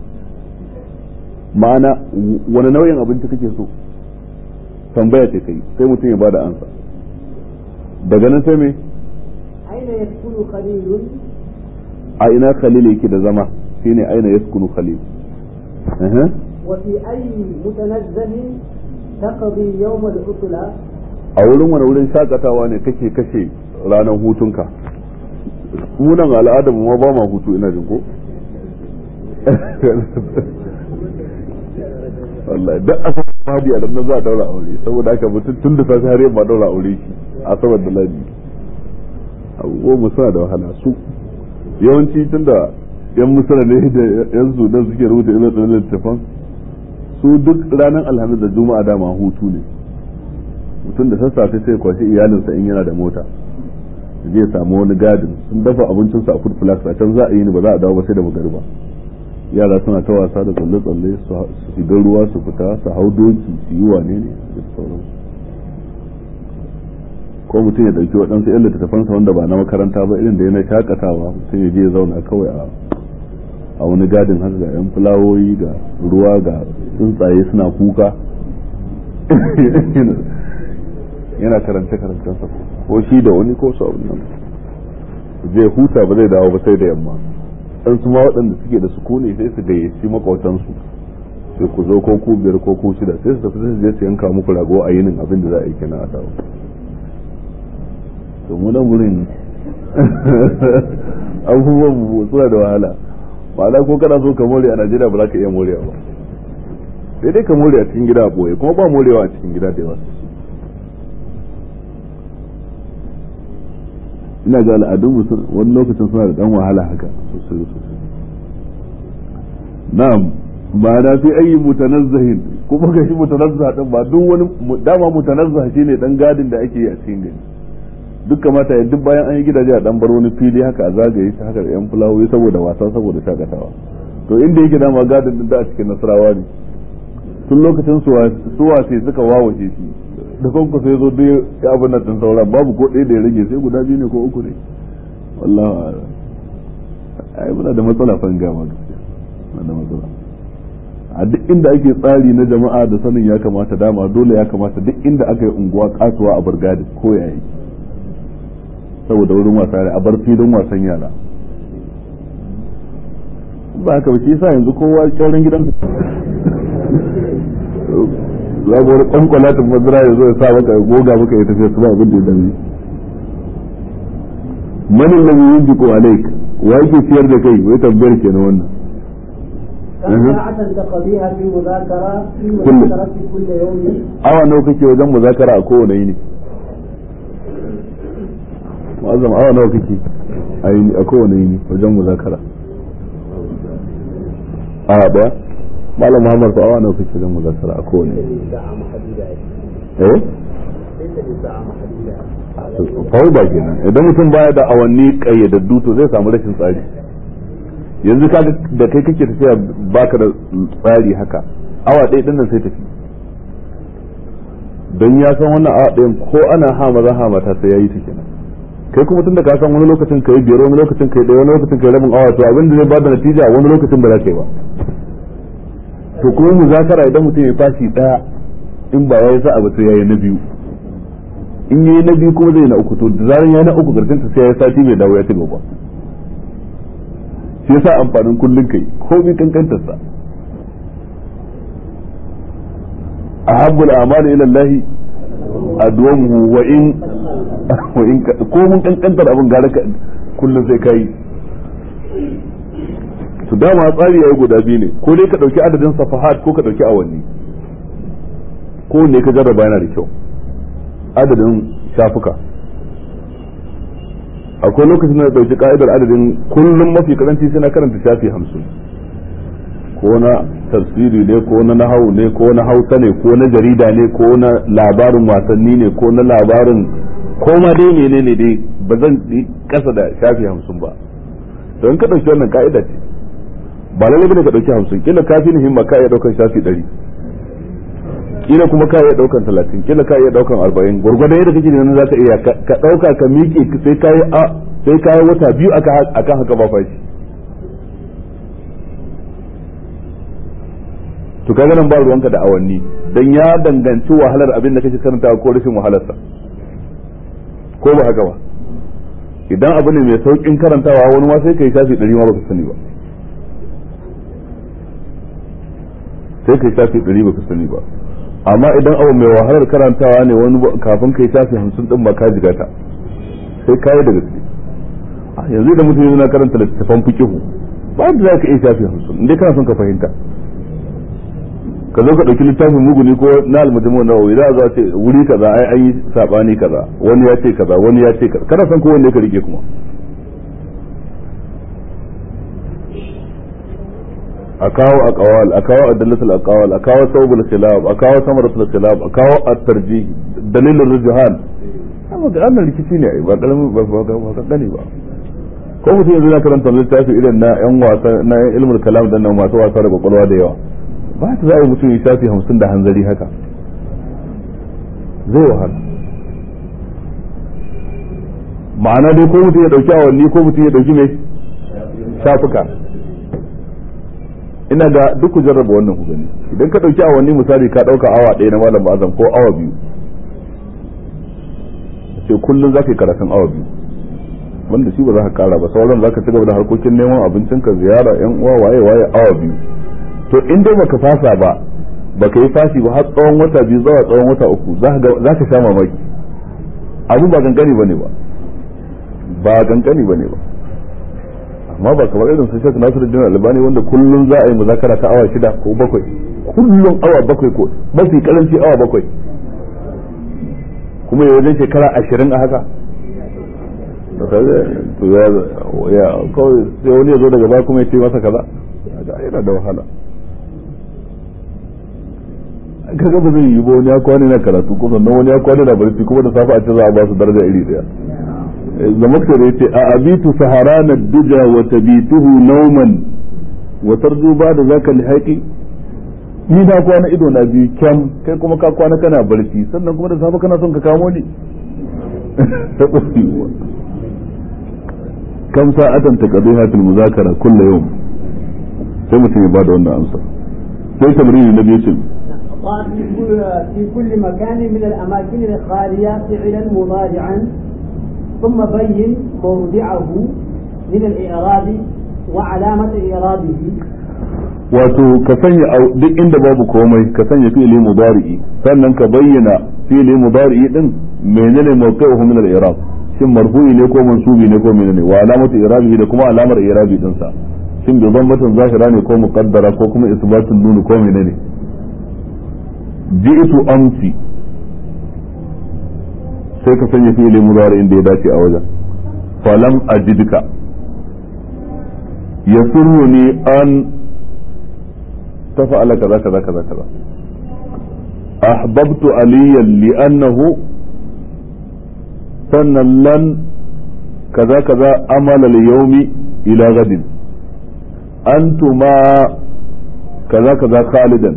ma'ana wani nau'in abinci kake so tambaya ce kai sai mutum ya bada ansa daga nan sai me أين يسكن خليل؟ a ina khalil yake da zama shine aina yaskunu khalil Aha. وفي أي متنزه تقضي يوم العطلة؟ a wurin wani wurin shakatawa ne kake kashe ranar hutunka munan al'adar ma ba ma hutu ina jin ko wallahi duk a san madi a nan za a daura aure saboda haka mutum tun da safe har yamma daura aure shi a saboda ladi abubuwan mu suna da wahala su yawanci tun da yan musara ne da yan sudan suke rubuta irin tsanin littafan su duk ranar alhamis da juma'a dama hutu ne mutum da sassafe sai kwashi iyalinsa in yana da mota zai samu wani gadin sun dafa abincinsu a food flask a can za a yi ni ba za a dawo ba sai da magariba yara suna ta wasa da tsalle-tsalle su shiga ruwa su fita su hau doki su yi wane ne da sauransu ko mutum ya ɗauki waɗansu yan littattafansa wanda ba na makaranta ba irin da yana shakatawa mutum ya je ya zauna kawai a a wani gadin haka ga yan fulawoyi ga ruwa ga tsuntsaye suna kuka yana karance karancensa ko shi da wani ko su abin nan zai huta ba zai dawo ba sai da yamma dan su ma waɗanda suke da sukuni sai su gayyaci makautansu sai ku zo ko ku biyar ko ku shida sai su tafi su je su yanka muku rago a yinin abin da za a yi kenan a dawo to mu nan wurin abubuwan mu suna da wahala ma'ana ko kana so ka more a Najeriya ba za ka iya morewa ba sai dai ka more a cikin gida a boye kuma ba morewa a cikin gida da yawa ina ga al'adun wani lokacin suna da dan wahala haka sosai sosai na'am ba na fi ayi mutanazzahin kuma ga shi mutanazzah din ba duk wani dama mutanazzah shine dan gadin da ake yi a cikin gari duk kamata ya duk bayan an yi gidaje a dan bar wani fili haka a zagaye shi haka da yan fulawoyi saboda wasa saboda shakatawa to inda yake dama gadin din da a cikin nasarawa ne tun lokacin suwa sai suka wawace shi da kanku sai zo duk ya abin nan din sauran babu ko ɗaya da ya rage sai guda biyu ne ko uku ne wallahi ai muna da matsala fan gama gaskiya muna da matsala a duk inda ake tsari na jama'a da sanin ya kamata dama dole ya kamata duk inda aka yi unguwa kasuwa a burgadi ko yayi saboda wurin wasa a bar filin wasan yara ba haka ba shi yasa yanzu kowa kyauran gidan za ga wani kwankwalatin madara ya zo ya sa maka ya goga maka ya tafiya su ba abin da ya dame manin lam yunjiku alaik wa yake ciyar da kai wai tambayar kenan wannan كم ساعة تقضيها في مذاكرة في مذاكرة كل يوم awa nawa kake wajen muzakara a kowane yini mu'azzam awa nawa kake a yini a kowane yini wajen muzakara awa daya malam muhammad ko awa nawa kake wajen muzakara a kowane yini eh fauda kenan idan mutum baya da awanni kayyadaddu to zai samu rashin tsari yanzu ka da kai kake tafiya baka da tsari haka awa ɗaya din nan sai tafi don ya san wannan awa ɗayan ko ana ha maza ha mata sai yayi ta kenan kai kuma tunda ka san wani lokacin kai biyar wani lokacin kai ɗaya wani lokacin kai rabin awa to abin da zai bada natija wani lokacin ba za ka yi ba to kuma muzakara idan mutum ya fashi ɗaya in ba ya yi sa'a ba sai yayi na biyu in yayi na biyu kuma zai na uku to da zaran ya na uku karshen ta sai ya sati mai dawo ya ci gaba shi yasa amfanin kullun kai ko bi kankantar sa ahabbul a'mali ila Allah adwamuhu wa in wa in ko mun kankantar abin gara ka kullun sai kai to dama tsari yayi guda biyu ne ko dai ka dauki adadin safahat ko ka dauki awanni ko ne ka jarraba yana da kyau adadin shafuka akwai lokacin da dauki ka'idar adadin kullum mafi karanci sai na karanta shafi hamsin ko na tafsiri ne ko na nahawu ne ko na hausa ne ko na jarida ne ko na labarin wasanni ne ko na labarin ko ma dai menene dai ba zan yi kasa da shafi hamsin ba don ka dauki wannan ka'ida ce ba lalle bane ka dauki hamsin kila kafi ni himma ka iya daukar shafi ɗari kila kuma ka iya daukan talatin kila ka iya daukan arba'in gwargwadon yadda kake nan za ka iya ka dauka ka miƙe sai kayi a sai kayi wata biyu akan haka ba fashi to kaga nan ba ruwanka da awanni dan ya danganci wahalar abin da kake karanta ko rashin wahalarsa ko ba haka ba idan abu ne mai saukin karantawa wani ma sai kai shafi ɗari ma baka sani ba sai kai shafi ɗari baka sani ba amma idan abu mai wahalar karantawa ne wani kafin kai shafi hamsin din ba ka jiga ta sai kayi da gaske yanzu idan mutum yana karanta littattafan fikihu ba da za ka iya shafi hamsin inda kana son ka fahimta ka zo ka ɗauki littafin muguni ko na almujimu na wai za a zo ce wuri kaza ai an yi sabani kaza wani ya ce kaza wani ya ce kaza kana son ko wanne ka rike kuma a kawo a kawal a kawo adillatul aqwal a kawo sawbul khilaf a kawo samaratul khilaf a kawo at-tarjih dalilul rujhan amma ga annan rikici ne ba kalamin ba ba ba gani ba ko mutum yanzu na karanta littafi irin na yan wasa na yan ilmul kalam dan nan masu wasa da kwakwalwa da yawa ba ta za a yi mutum ya shafi hamsin da hanzari haka zai wahala ma'ana dai ko mutum ya dauki awanni ko mutum ya dauki mai shafuka ina ga duk ku jarraba wannan ku gani idan ka dauki awanni misali ka dauka awa ɗaya na malam azam ko awa biyu sai kullum za ka yi karatun awa biyu wanda shi ba za ka kara ba sauran za ka ci gaba da harkokin neman abincinka ziyara yan uwa waye waye awa biyu to in dai baka fasa ba baka yi fashi ba har tsawon wata biyu zuwa tsawon wata uku za ka sha mamaki abin ba gangani ba ne ba ba gangani ba ne ba amma ba kamar irin su shek nasiru jin albani wanda kullum za a yi muzakara ta awa shida ko bakwai kullum awa bakwai ko mafi karanci awa bakwai kuma ya wajen shekara ashirin a haka to ya kawai sai wani ya zo daga baya kuma ya ce masa kaza yana da wahala kaga ba zai yi ba wani ya kwana na karatu ko sannan wani ya kwana na barci kuma da safe a ce za a ba su daraja iri daya zamaktar ya ce a abitu saharana duja wa tabituhu nauman wa tarju ba da zaka lihaqi ni na kwana ido na biyu kyam kai kuma ka kwana kana barci sannan kuma da safe kana son ka kamo ni kam sa'atan taqdiha fil muzakara kullu yawm sai mutum ya bada wannan amsa sai tamrini na biyu cin في كل مكان من الأماكن الخالية فعلا مضارعا ثم بين موضعه من الإعراب وعلامة إعرابه wato ka sanya duk inda babu komai ka sanya fi'ili mudari'i sannan ka bayyana fi'ili mudari'i din menene mawqi'uhu min al-i'rab shin marfu'i ne ko mansubi ne ko menene wa alamatu i'rabihi da kuma alamar i'rabi din sa shin bi dhammatin zahira ne ko muqaddara ko kuma isbatun nun ko menene ji'tu amsi sai ka sanya fi'ili mudari'in da ya dace a wajen falam ajidka yasurruni an تفعل كذا كذا كذا كذا أحببت عليا لأنه سن لن كذا كذا أمل اليوم إلى غد أنتما كذا كذا خالدا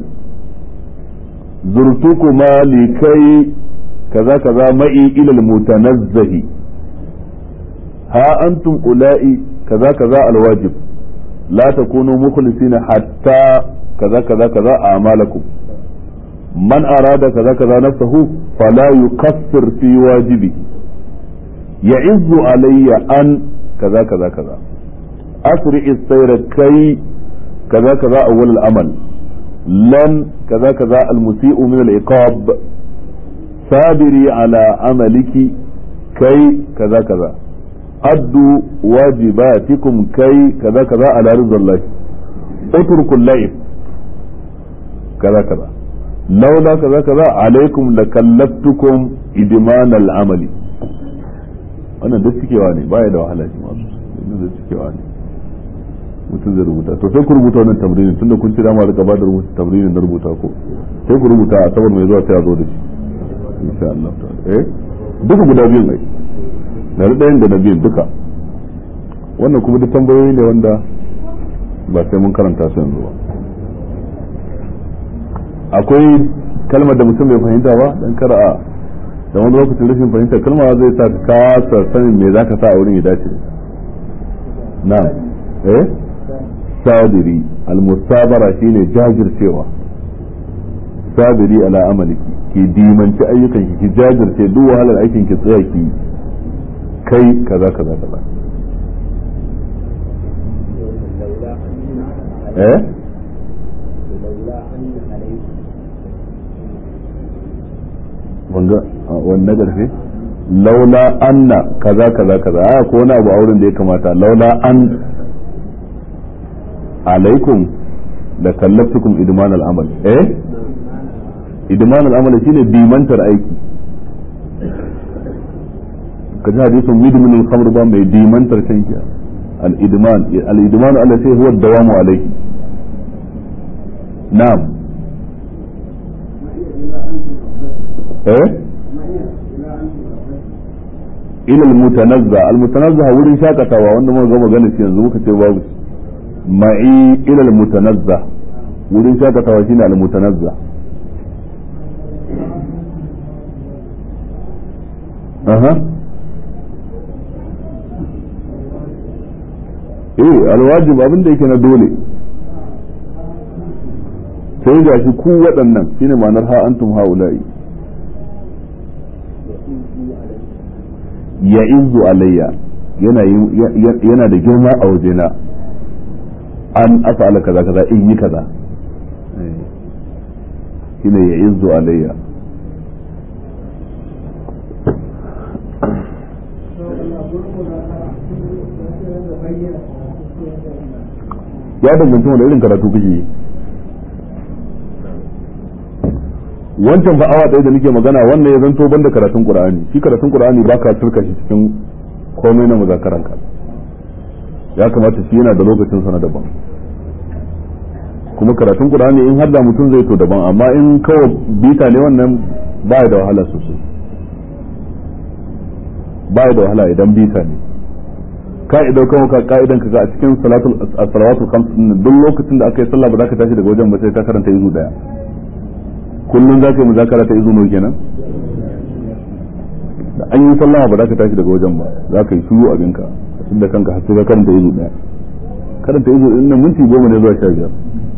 زرتكما لكي كذا كذا معي إلى المتنزه ها أنتم أولئي كذا كذا الواجب لا تكونوا مخلصين حتى كذا كذا كذا أعمالكم من أراد كذا كذا نفسه فلا يقصر في واجبه يعز علي أن كذا كذا كذا أسرع السير كي كذا كذا أول الأمل لن كذا كذا المسيء من العقاب صابري على عملك كي كذا كذا أدوا واجباتكم كي كذا كذا على رضا الله اتركوا الليل كذا كذا لولا كذا كذا عليكم لكلفتكم إدمان العمل wannan duk cikewa ne baya da wahala shi masu wannan duk cikewa ne mutum zai rubuta to sai ku rubuta wannan tamrinin tunda kun ci dama rika bada rubuta tamrinin na rubuta ko sai ku rubuta a sabar mai zuwa sai a zo da shi insha Allah eh duka guda biyun ai na da ɗayan da na biyun duka wannan kuma duk tambayoyi ne wanda ba sai mun karanta su yanzu ba akwai kalmar da mutum bai fahimta ba dan kar a da wani lokacin rashin fahimtar kalma zai sa ka kasa sanin me zaka sa a wurin ya dace na eh sadiri almusabara shine jajircewa sadiri ala amaliki ki dimanci ayyukan ki ki jajirce duk wahalar aikin ki tsaya ki kai kaza kaza kaza eh wanga wanne garfe laula anna kaza kaza kaza a ko wani abu auren da ya kamata laula an alaikum da kallaftukum idman al'amal eh idman al'amal shine dimantar aiki kaji hadisin midmin al-khamr ba mai dimantar shanki al-idman al-idman allati huwa ad-dawamu alayhi na'am eh ila almutanazza almutanazza wurin shakatawa wanda muka ga magana shi yanzu muka ce babu ma'i ila almutanazza wurin shakatawa shine almutanazza aha eh alwajib abin da yake na dole sai ga shi ku waɗannan shine ma'anar ha antum haula'i ya izu alayya yana da girma a wajena an afa'ala kaza kaza in yi kaza shine ya izu alayya ya danganta wani irin karatu kake yi wancan fa awa ɗaya da nake magana wannan ya zanto banda karatun qur'ani shi karatun qur'ani ba ka turka shi cikin komai na muzakaran ka ya kamata shi yana da lokacin sa na daban kuma karatun qur'ani in har da mutum zai to daban amma in kawai bita ne wannan ba da wahala sosai ba da wahala idan bita ne ka'idar kan ka ka'idan ka ga a cikin salatul salawatul khams din duk lokacin da aka yi sallah ba za ka tashi daga wajen ba sai ka karanta izu daya kullun za ka yi muzakara ta izu nawa kenan da an yi sallama ba za ka tashi daga wajen ba za ka yi shiru abinka tunda kanka har sai ka karanta izu daya karanta izu din nan minti goma ne zuwa sha biyar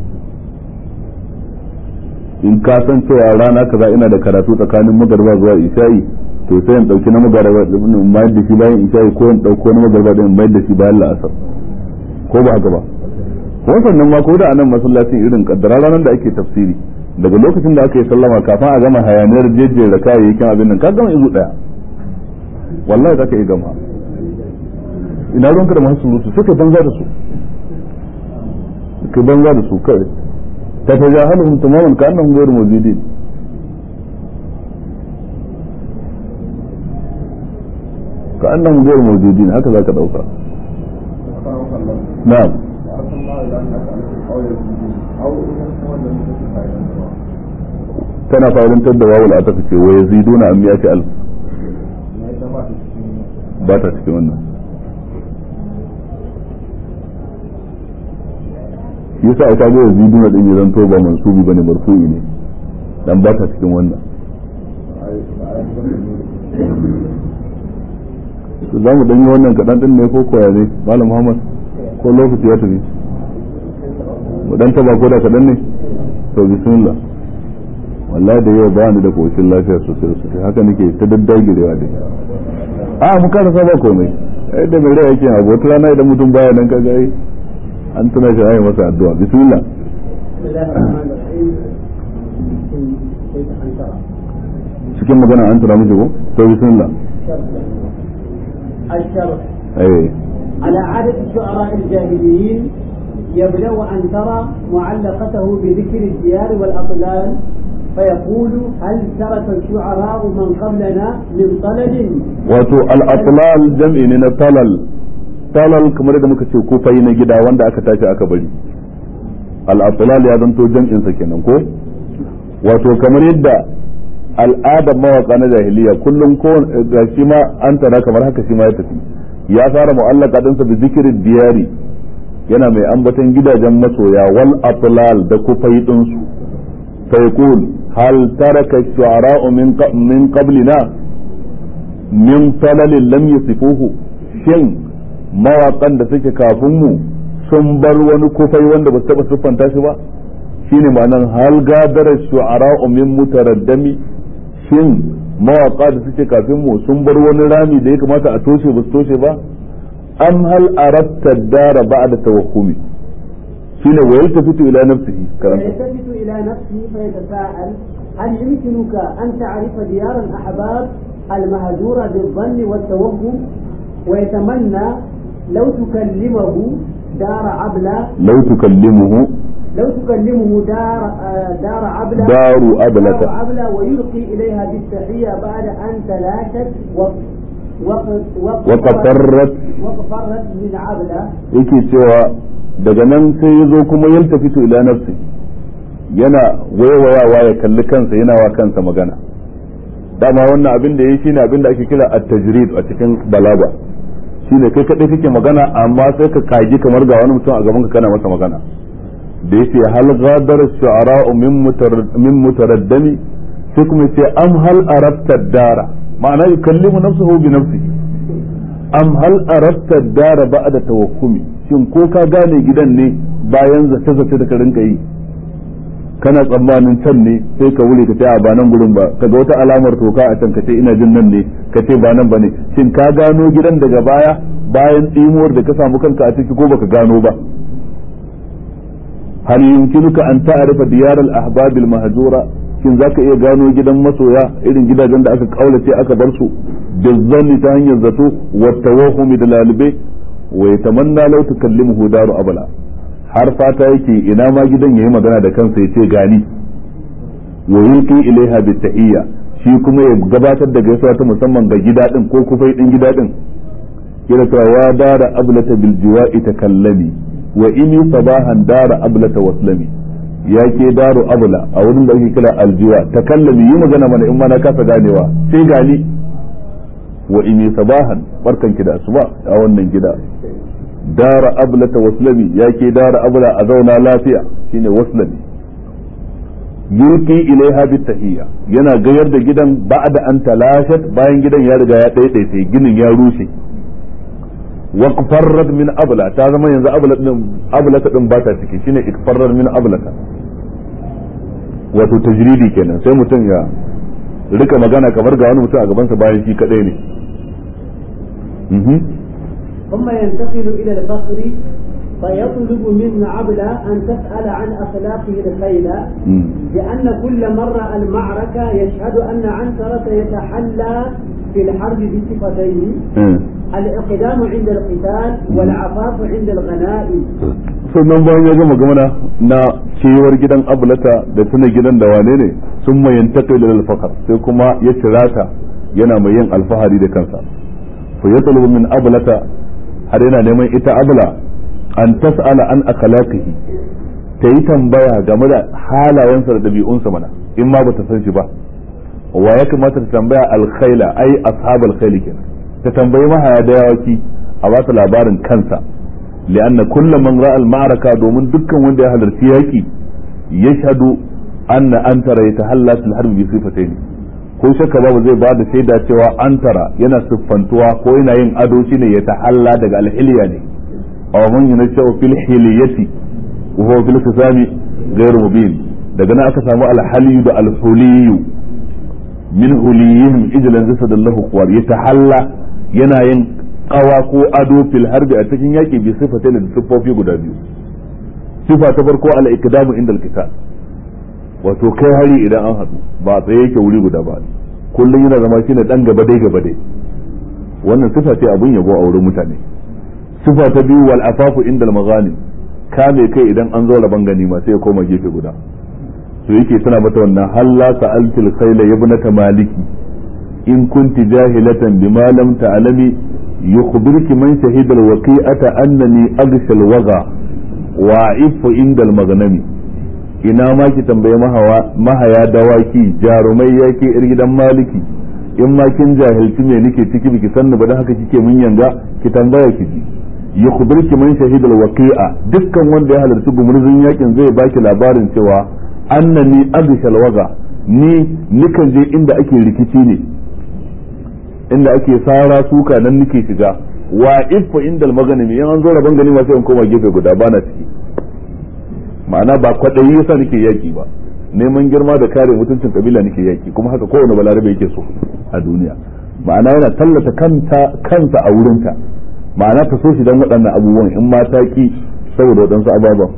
in ka san cewa rana kaza ina da karatu tsakanin magarba zuwa isha'i to sai in dauki na magarba in mayar da shi bayan isha'i ko in dauko na magarba din in mayar da shi bayan la'asar ko ba haka ba ko sannan ma ko da anan masallacin irin kaddara ranar da ake tafsiri daga lokacin da aka yi sallama kafin a gama hayaniyar jejjera kayayyakin abin nan ka gama izu daya wallahi za ka yi gama ina ruwanka da masu surutu suka banza da su ka banza da su kawai ta ta ja halin tamamin ka annan gairu mawjudin ka annan gairu mawjudin haka za ka dauka na'am tana fa'idantar da wawul a tafi ce wa yaziduna an miyati alf ba ta cikin wannan yasa aka ga yaziduna din ya zanto ba mansubi bane marfu'i ne dan ba ta cikin wannan to za mu danyi wannan kaɗan ɗin ne ko koya ne malam muhammad ko lokaci ya tafi mu dan taba ko da kaɗan ne to bismillah wallahi da yau ba ni da koshin lafiya sosai sosai haka nake ta daddagirewa dai a mu karasa ba komai ai da mai rai yake abu wata rana idan mutum baya nan kaga ai an tuna shi ayi masa addu'a bismillah cikin magana an tura miki ko to bismillah الشرح eh على عادة الشعراء الجاهليين يبدأ أن ترى معلقته بذكر الديار والأطلال فيقول هل ترك الشعراء من قبلنا من طلل wato al-atlal jam'i ne na talal talal kamar da muka ce kufai na gida wanda aka tashi aka bari al-atlal ya zanto jam'in sa kenan ko wato kamar yadda al'adar mawaka na jahiliya kullum ko ga shi ma an tara kamar haka shi ma ya tafi ya fara mu'allaka dinsa bi zikirin diyari yana mai ambaton gidajen masoya wal atlal da kufai din su fa yaqul hal taraka shu'ara'u min min qablina min falalin lam yusifuhu shin mawaƙan da suke kafin mu sun bar wani kufai wanda ba su taɓa siffanta shi ba shine ma'anar hal gadara shu'ara'u min mutaraddami shin mawaƙa da suke kafin mu sun bar wani rami da ya kamata a toshe ba su toshe ba am hal aratta dara ba'da tawakkumi shine wa yaltafitu ila nafsihi karanta فيلتفت إلى نفسه فيتساءل هل يمكنك أن تعرف ديار الأحباب المهجورة بالظن والتوهم ويتمنى لو تكلمه دار عبلة law tukallimuhu لو تكلمه دار آه، دار عبلة daru ablata دار عبلة ويلقي إليها بالتحية بعد أن تلاشت وق- وق- وق- وقفرت وقفرت من عبلة yake cewa daga nan sai ya zo kuma yalta fito ila nafsi yana waiwayawa ya kalli kansa yana wa kansa magana dama wannan abin da ya shine abin da ake kira at-tajrid a cikin balaga shine kai kadai kake magana amma sai ka kaji kamar ga wani mutum a gaban ka kana masa magana da yace hal ghadara shu'ara'u min mutar- min mutaraddami sai kuma yace am hal arabta dara ma'ana yukallimu nafsuhu bi nafsihi am hal arabta dara ba'da tawakkumi shin ko ka gane gidan ne bayan zace zace da ka rinka yi kana tsammanin can ne sai ka wuri ka ce a ba nan gurin ba kaga wata alamar toka a can ka ce ina jin nan ne ka ce ba nan ba ne shin ka gano gidan daga baya bayan tsimuwar da ka samu kanka a ciki ko baka gano ba hal yumkinuka an ta'rifa diyar al-ahbab al-mahjura shin zaka iya gano gidan masoya irin gidajen da aka kaulace aka bar su bizzanni ta hanyar zato wa tawahumi da lalube wa yatamanna law tukallimuhu daru abala har fata yake ina ma gidan yayi magana da kansa yace gani wa yulqi ilaiha bitahiyya shi kuma ya gabatar da gaisuwa ta musamman ga gida din ko kufai din gida din kira ta wa dara ablata bil jiwa'i takallami wa ini sabahan dara ablata waslami ya ke daru abla a wurin da ake kira aljiwa takallami yi magana mana in ma na kasa ganewa sai gani wa ini sabahan barkanki da asuba a wannan gida dara ablata waslami yake dara abla a zauna lafiya shine waslami yulki ilaiha bitahiyya yana gayar da gidan ba'da an talashat bayan gidan ya riga ya daidaice ginin ya rushe wa qfarrat min abla ta zama yanzu abla din abla din ba ta ciki shine ikfarrat min ablata wato tajridi kenan sai mutum ya rika magana kamar ga wani mutum a gabansa bayan shi kadai ne ثم ينتقل إلى الفخر فيطلب من عبلة أن تسأل عن أخلاقه الخيلة لأن كل مرة المعركة يشهد أن عنترة يتحلى في الحرب بصفتين الإقدام عند القتال والعفاف عند الغنائم sannan bayan ya gama gamana na cewar gidan abulata da tuna gidan da wane ne sun mayanta kai da alfakar sai kuma ya cirata yana mai yin alfahari da kansa fa ya min abulata har yana neman ita abula an tas'ala an akhlaqihi ta yi tambaya game da halayensa da dabi'unsa mana in ma bata san shi ba wa ya kamata ta tambaya alkhaila ai ashabul khayl kenan ta tambayi mahaya da yawaki a ba ta labarin kansa li'anna kullu man ra'a al-ma'araka domin dukkan wanda ya halarci yaki yashhadu anna antara yatahalla fil harbi bi sifatayn ko shakka babu zai bada shaida cewa antara yana siffantuwa ko yana yin ado shine ya tahalla daga alhiliya ne aw man yunashu fil hiliyati wa huwa fil kisami ghayr mubin daga nan aka samu alhaliyu da alhuliyu min huliyihim ijlan zasadallahu quwar ya tahalla yana yin kawa ko ado fil harbi a cikin yaki bi sifatain da siffofi guda biyu sifa ta farko al ikdamu inda al wato kai hari idan an haɗu ba tsaye yake wuri guda ba kullum yana zama shine dan gaba dai gaba dai wannan sifa ce abun yabo a wurin mutane sifa ta biyu wal afafu inda al maghanim kame kai idan an zo laban ganima sai ya koma gefe guda to yake tana mata wannan halla sa'altil khayla ibnata maliki in kunti jahilatan bima lam ta'lami yukhbiruki man shahida al waqi'ata annani aghsha al waga wa'ifu inda al maghnami ina ma ki tambaye mahaya dawaki jarumai yake ir gidan maliki in ma kin jahilci me nake ciki biki sanni ba dan haka kike mun yanga ki tambaya ki ji yukhbiruki man shahida alwaqi'a dukkan wanda ya halarci gumurzun yakin zai baki labarin cewa annani abishal waga ni nikan je inda ake rikici ne inda ake sara suka nan nake shiga wa iffa inda maganimi in an zo rabon gani ma sai in koma gefe guda bana ciki ma'ana ba kwaɗayi yasa nake yaki ba neman girma da kare mutuncin kabila nake yaki kuma haka kowane balarabe yake so a duniya ma'ana yana tallata kanta kansa a wurinta ma'ana ta so shi don waɗannan abubuwan in ma ta ki saboda waɗansu ababen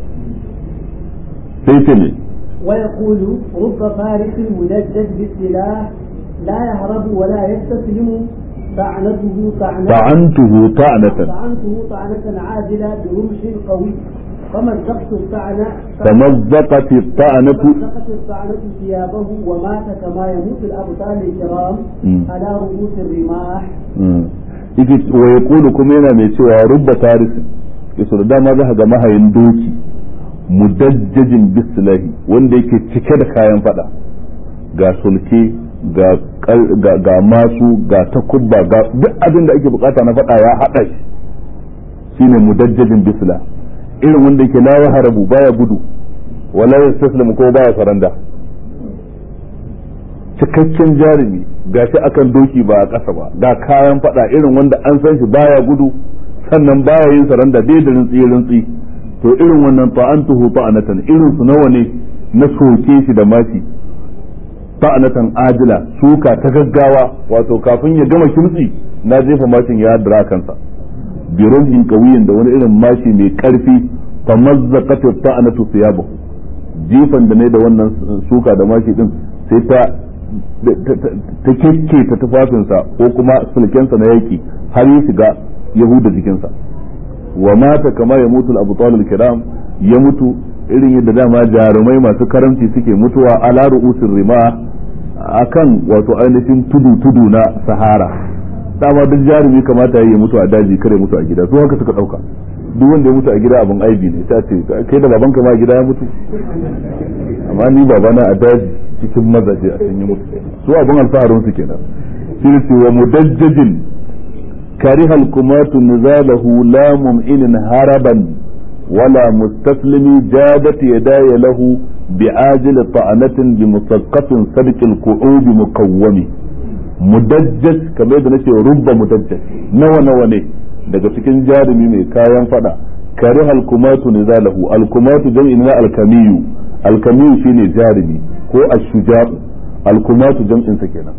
sai ce ne ويقول رب فارس مدجج بالسلاح لا يهرب ولا يستسلم طعنته طعنة طعنته طعنة طعنته طعنة عاجلة برمش قوي فمزقت الطعنة تمزقت الطعنة فمزقت الطعنة ثيابه ومات كما يموت الأبطال الكرام على رؤوس الرماح yake wa ya kulu kuma yana mai cewa rubba tarisi yaso da dama za ga mahayin doki mudajjajin bisilahi wanda yake cike da kayan fada ga sulke ga ga masu ga takubba ga duk abin da ake bukata na fada ya hada shi shine mudajjajin bisila irin wanda yake la harabu baya gudu wala yastaslamu ko baya faranda cikakken jarumi gashi akan doki ba a ƙasa ba ga kayan fada irin wanda an san shi baya gudu sannan baya yin saranda bai da rintsi rintsi to irin wannan ta'antuhu ta'anatan irin su nawa ne na soke shi da mashi ta'anatan ajila suka ta gaggawa wato kafin ya gama kimtsi na jefa mashin ya dira kansa bi rumhin qawiyin da wani irin mashi mai karfi fa mazzaqat ta'anatu thiyabahu jifan da ne da wannan suka da mashi din sai ta ta kekke ta tufafinsa ko kuma sulkensa na yaki har ya shiga yahuda jikinsa wa mata kama ya mutu abu talib kiram ya mutu irin yadda dama jarumai masu karamci suke mutuwa ala ru'usin rima akan wato ainihin tudu tudu na sahara dama duk jarumi kamata ya mutu a daji kare mutu a gida su haka suka dauka duk wanda ya mutu a gida abin aibi ne ta ce kai da babanka ma a gida ya mutu amma ni babana a daji cikin mazaje a sun yi mutu su abin alfaharin su kenan shirki wa mudajjajin kariha al-kumatu nizalahu la mum'inin haraban wala mustaslimi jadat yadaya lahu بعاجل طعنة بمثقف صدق القعود مقوم mudajjaj kamar yadda nace rubba mudajjaj nawa nawa ne daga cikin jarumi mai kayan fada kare alkumatu nizalahu alkumatu jam'i na alkamiyu alkamiyu shine jarumi ko ashuja'u alkumatu jam'in sa kenan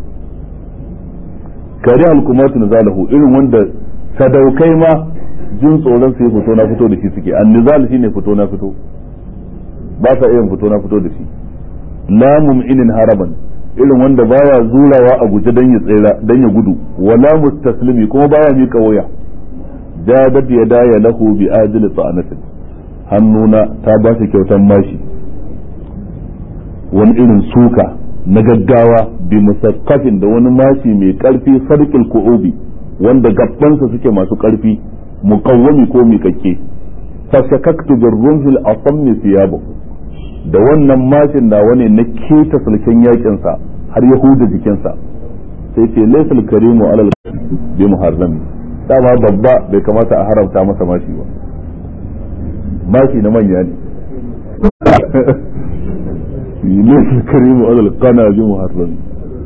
kare alkumatu nizalahu irin wanda sadaukai ma jin tsoron sai fito na fito da shi suke annizal shine fito na fito ba sa iya fito na fito da shi la mum'inin haraban irin wanda baya zurawa a guje dan ya tsira dan ya gudu wala mustaslimi kuma baya mika waya jadat yadaya lahu bi ajli ta'anatin hannuna ta ba shi kyautan mashi wani irin suka na gaggawa bi musakkafin da wani mashi mai karfi sarkil ku'ubi wanda gabbansa suke masu karfi muqawwami ko miƙaƙƙe fashakaktu birrumhil asammi thiyabahu da wannan mashin da wani na keta sulken yakinsa har ya huda jikinsa sai ce laysal karimu alal bi muharrami dama babba bai kamata a haramta masa mashi ba mashi na manya ne laysal karimu alal qana bi muharrami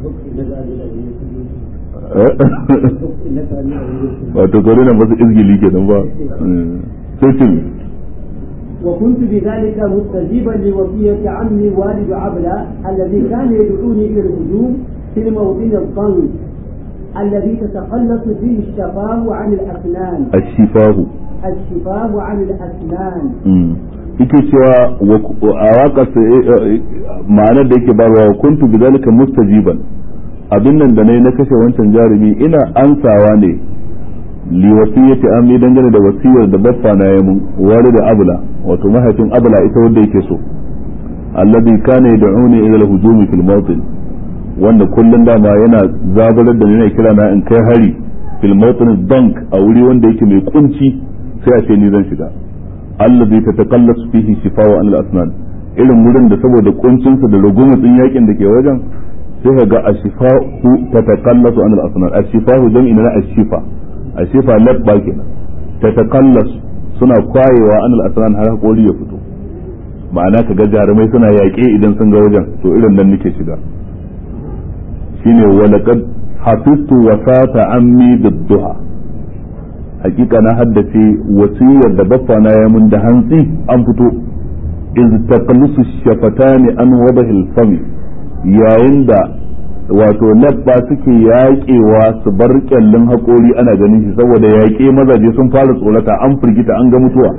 wato gore na masu izgili kenan ba sai ce وكنت بذلك مستجيبا لوصية عمي والد عبلة الذي كان يدعوني إلى الهجوم في الموطن الضنك الذي تتخلص فيه الشفاه عن الأسنان الشفاه الشفاه عن الأسنان yake cewa a waƙar ma'anar da yake bayarwa kuntu bi zalika mustajiban abin nan da nayi na kashe wancan jarumi ina ansawa ne li wasiyati ammi dangane da wasiyar da baffa na ya mun wari da abla wato mahaifin abla ita wanda yake so alladhi kana yad'uni ila al-hujumi fil mawtin wanda kullun dama yana zabarar da ni ne kira na in kai hari fil mawtin dank a wuri wanda yake mai kunci sai a ce ni zan shiga alladhi tataqallasu fihi shifa'u an al-asnan irin wurin da saboda kuncinsa da rugumutsin yakin da ke wajen sai ka ga ashifa'u tataqallasu an al-asnan ashifa'u jam'i na ashifa ashifa labba kenan tataqallas suna kwayewa an al-asnan har hakori ya fito ma'ana ka ga jarumai suna yaƙe idan sun ga wajen to irin nan nake shiga shine walaqad hafiztu wasata ammi bid-duha hakika na haddace wasiyar da baffa na ya mun da hantsi an fito iz taqallusu shafatani an wadahil fami yayin da wato labba suke yaƙewa su bar kyallin haƙori ana ganin shi saboda yaƙe mazaje sun fara tsorata an firgita an ga mutuwa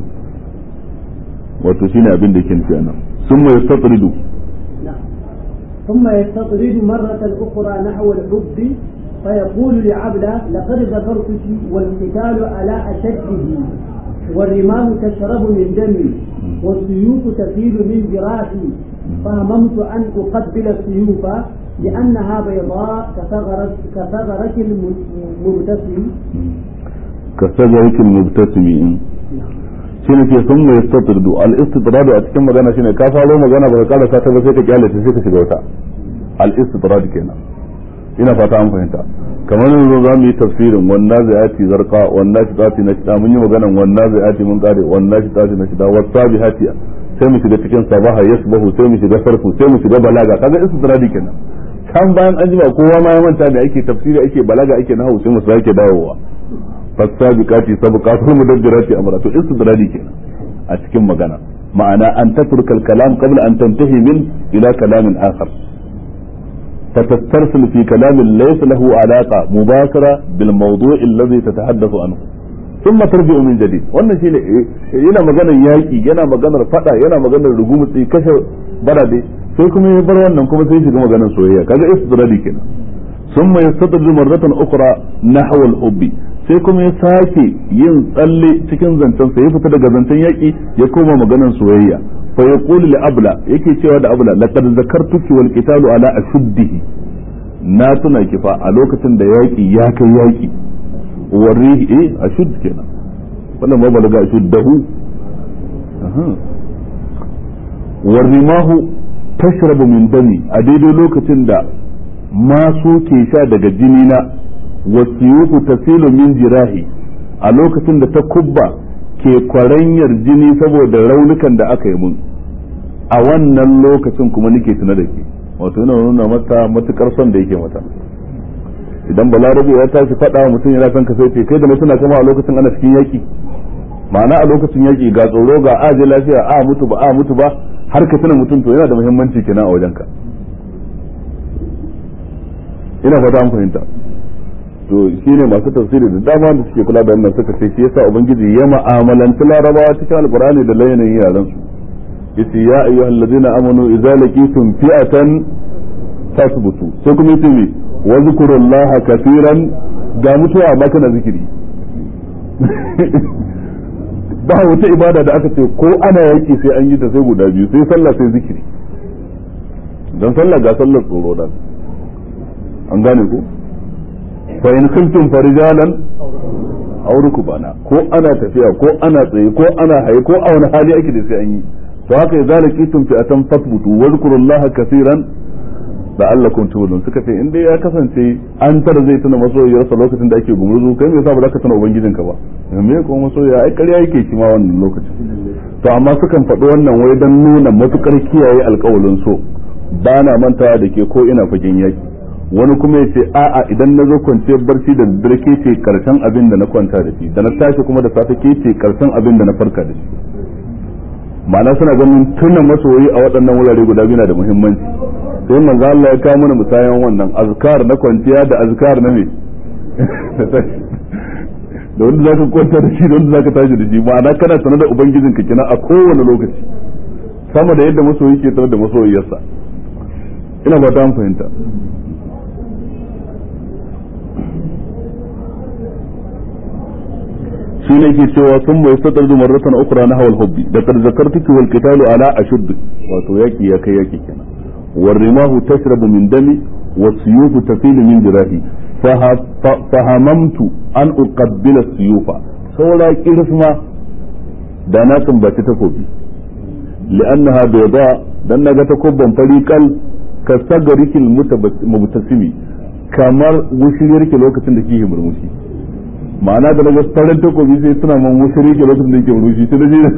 wato shine abin da yake nufi anan sun mai yastatridu ثم يستطرد مرة أخرى نحو الحب فيقول لعبلة لقد ذكرتك والقتال على أشده والرمام تشرب من دمي والسيوف تسيل من جراحي فهممت أن أقبل السيوف لأنها بيضاء كثغرة كثغرة المبتسم كثغرة المبتسم shine ke sun mai istitradu al istitradu a cikin magana shine ka faro magana ba ka kara ta ba sai ka kyale ta sai ka shiga wata al istitrad kenan ina fata an fahimta kamar yanzu za mu yi tafsirin wannan zai zarqa wannan shi tati na shida mun yi maganan wannan zai mun kare wannan shi tati na shida wasabi hatiya sai mu shiga cikin sabaha yasbahu sai mu shiga sarfu sai mu shiga balaga kaga istidradi kenan kan bayan an jima kowa ma ya manta da ake tafsiri ake balaga ake nahawu sai mu sake dawowa fasabiqati sabqatul mudabbirati amra to istidradi kenan a cikin magana ma'ana an tatruka al-kalam qabla an tantahi min ila kalamin akhar فتسترسل في كلام ليس له علاقة مباشرة بالموضوع الذي تتحدث عنه ثم ترجع من جديد wannan shine yana maganar yaki yana maganar fada yana maganar rugumutsi kashe barade sai kuma ya bar wannan kuma sai shiga maganar soyayya kaga istidradi kenan ثم يستدرج مرة أخرى نحو الحب sai kuma ya sake yin tsalle cikin zancen sa ya fita daga zancen yaki ya koma maganar soyayya fa yaqulu li abla yake cewa da abla laqad zakartuki wal qitalu ala ashuddihi na tuna ki fa a lokacin da yaki ya kai yaki warihi eh ashud kenan wannan ma balaga ashuddahu aha warimahu tashrabu min dami a daidai lokacin da masu ke sha daga jini na wasiyuhu tasilu min jirahi a lokacin da ta kubba ke kwaranyar jini saboda raunukan da aka yi mun a wannan lokacin kuma nake tuna da ke wato yana nuna mata matukar son da yake mata idan balarabe ya tashi faɗa wa mutum yana son ka sai ce kai da mutuna kama a lokacin ana cikin yaki ma'ana a lokacin yaki ga tsoro ga aje lafiya a mutu ba a mutu ba har ka tuna mutum to yana da muhimmanci kenan a wajenka ina fata an fahimta to shine masu tafsiri da dama da suke kula da wannan suka ce shi yasa ubangiji ya ma'amalanci larabawa cikin alqur'ani da layanin yaran su yace ya ayyuhal ladina amanu idza laqitum fi'atan fasbutu sai kuma yace me wa zkurullaha kaseeran ga mutuwa ba kana zikiri ba wata ibada da aka ce ko ana yaki sai an yi ta sai guda biyu sai sallah sai zikiri dan sallah ga sallar tsoro dan an gane ko fa in kuntum farijalan aw rukbana ko ana tafiya ko ana tsaye ko ana haye ko a wani hali ake da sai an yi to haka idza laqitum fi atan fasbutu wa zkurullaha kaseeran la'allakum tuflihun suka ce in dai ya kasance an tara zai tuna masoyiyarsa lokacin da ake gumurzu kai me yasa ba za ka tuna ubangijinka ba me ko masoyiya ai ƙarya yake shi ma wannan lokacin to amma sukan faɗi wannan wai dan nuna matukar kiyaye alƙawalin so ba na mantawa da ke ko ina fagen yaki wani kuma ya ce a'a idan na zo kwanciyar barci da daddare ke ce karshen abin da na kwanta da shi da na tashi kuma da safe ke ce karshen abin da na farka da shi ma'ana suna ganin tuna masoyi a waɗannan wurare guda biyu na da muhimmanci sai manzo Allah ya kawo mana musayan wannan azkar na kwanciya da azkar na me da wanda zaka kwanta da shi da wanda zaka tashi da shi ma'ana kana sanar da ubangijinka kina a kowane lokaci sama da yadda masoyi ke sanar da masoyiyarsa ina ba ta fahimta shi ne ke cewa sun mai sadar da marratan ukra na hawal hubbi da kar zakartuki wal qitalu ala ashudd wato yaki ya kai yaki kenan war rimahu tashrabu min dami was-suyufu tafilu min jirahi fahamamtu an uqabbila suyufa saura kirisma da na sumbaci takobi li'annaha bayda dan naga takobban fariqal ka sagarikil mutasimi kamar wushiriyar ke lokacin da kike murmushi ma'ana da naga farin takobi sai suna man wushiri ke lokacin da yake murmushi sai naje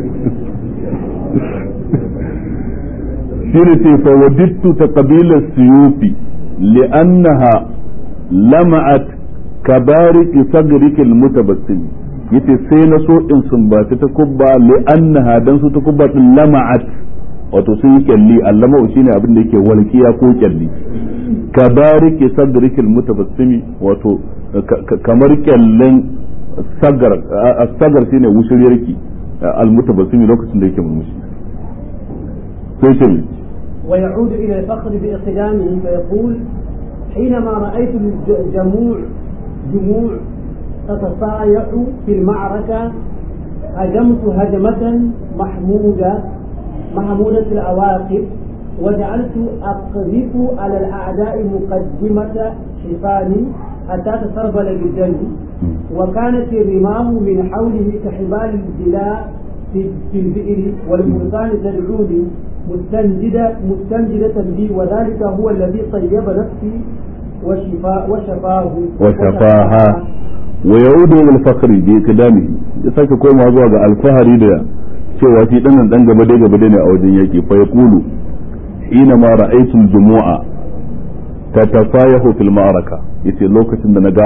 shine ce fa wadittu taqbila suyufi li'annaha lama'at kabariki sagrikil mutabassim yace sai na so in sumbaci ta kubba li'annaha dan su ta kubba din lama'at wato sun yi kyalli allama shine abin da yake walkiya ko kyalli kabariki sagrikil mutabassim wato kamar kyallen sagar sagar shine wushiriyarki almutabassim lokacin da yake murmushi sai ce ويعود إلى الفخر بإقدامه فيقول حينما رأيت الجموع جموع تتصايح في المعركة هجمت هجمة محمودة محمودة العواقب وجعلت أقذف على الأعداء مقدمة حصاني حتى تسربل بالدم وكانت الرماه من حوله كحبال الجلاء في البئر والفرسان تدعوني مستنجدة مستنجدة بي وذلك هو الذي طيب نفسي وشفاء وشفاه وشفاها ويعود الى الفخر بإقدامه يساك كوما zuwa ga alfahari da cewa shi dan dan gaba dai gaba dai ne a wajen yaki fa yaqulu hina ma ra'aytu al-jumu'a tatafayahu fil ma'araka yace lokacin da naga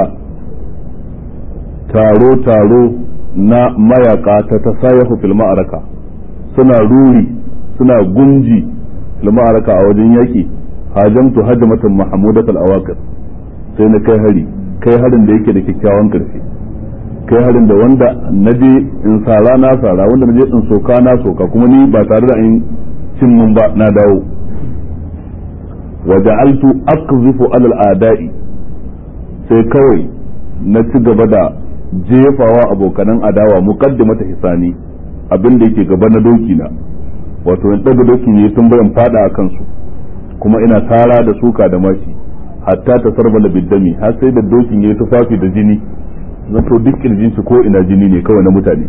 taro taro na mayaka tatafayahu fil ma'araka suna ruri suna gunji fil ma'araka a wajen yaki hajamtu hajmatan mahmudat al-awaqir sai na kai hari kai harin da yake da kyakkyawan karfi kai harin da wanda naje in sara na sara wanda naje in soka na soka kuma ni ba tare da in cin mun ba na dawo wa ja'altu aqzifu ala al-a'da'i sai kawai na ci gaba da jefawa abokanan adawa muqaddimata hisani abin da yake gaba na doki na wato in daga doki ne tun bayan fada a kansu kuma ina tara da suka da mashi hatta ta sarbala biddami har sai da dokin ya tufafi da jini zato duk kirjin shi ko ina jini ne kawai na mutane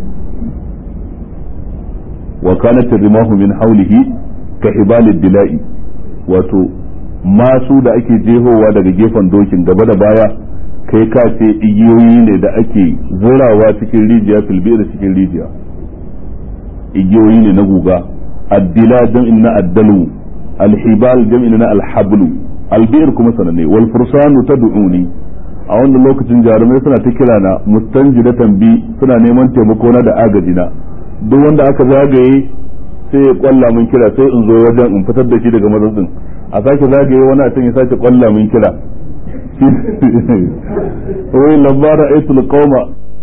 wa kanat rimahu min hawlihi ka hibalid dila'i wato masu da ake jehowa daga gefen dokin gaba da baya kai ka ce igiyoyi ne da ake zurawa cikin rijiya filbi da cikin rijiya igiyoyi ne na guga addila jam'in na addalu alhibal jam'in na alhablu albir kuma sanane wal fursanu tad'uni a wannan lokacin jarumai suna ta kira na mustanjidatan bi suna neman taimako na da agaji na duk wanda aka zagaye sai ya kwalla min kira sai in zo wajen in fitar da shi daga matsatsin a sake zagaye wani a can ya sake kwalla min kira wai labara aitul qauma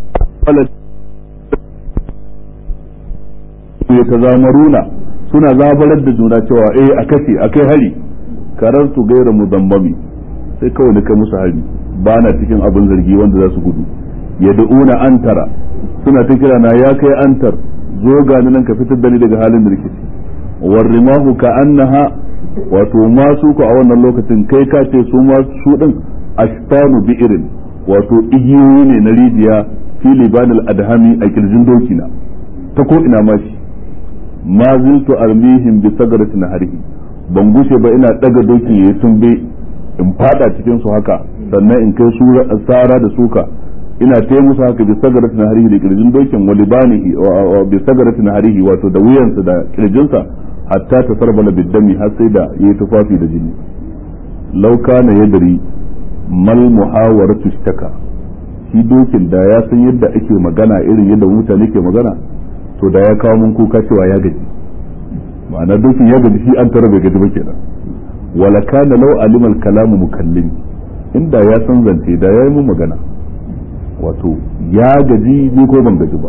ya tazamaruna suna zabarar da juna cewa eh a kace a kai hari karartu gaira mudammami sai kawai na kai musu hari ba na cikin abin zargi wanda za su gudu yad'una antara suna ta kira na ya kai antar zo ga nan ka fitar da ni daga halin da nake ciki warrimahu ka annaha wato masu ku a wannan lokacin kai ka ce su ma su din ashtanu bi'irin wato igiyoyi ne na rijiya fi libanil adhami a kirjin dokina ta ko ina ma shi ma ziltu armihim bi sagratin harihi ban gushe ba ina daga doki yayi tumbe in fada cikin su haka sannan in kai su sara da suka ina ta musu haka bi sagaratin harihi da kirjin dokin wa libanihi bi sagaratin harihi wato da wuyansa da kirjinsa hatta ta sarbala biddami har sai da yayi tufafi da jini law kana yadri mal muhawaratu ishtaka shi dokin da ya san yadda ake magana irin yadda mutane ke magana to da ya kawo mun kuka cewa ya gaji ma'ana dokin ya gaji shi an tara bai gaji ba kenan wala kana law alima al kalamu mukallim inda ya san zance da yayi mun magana wato ya gaji ni ko ban gaji ba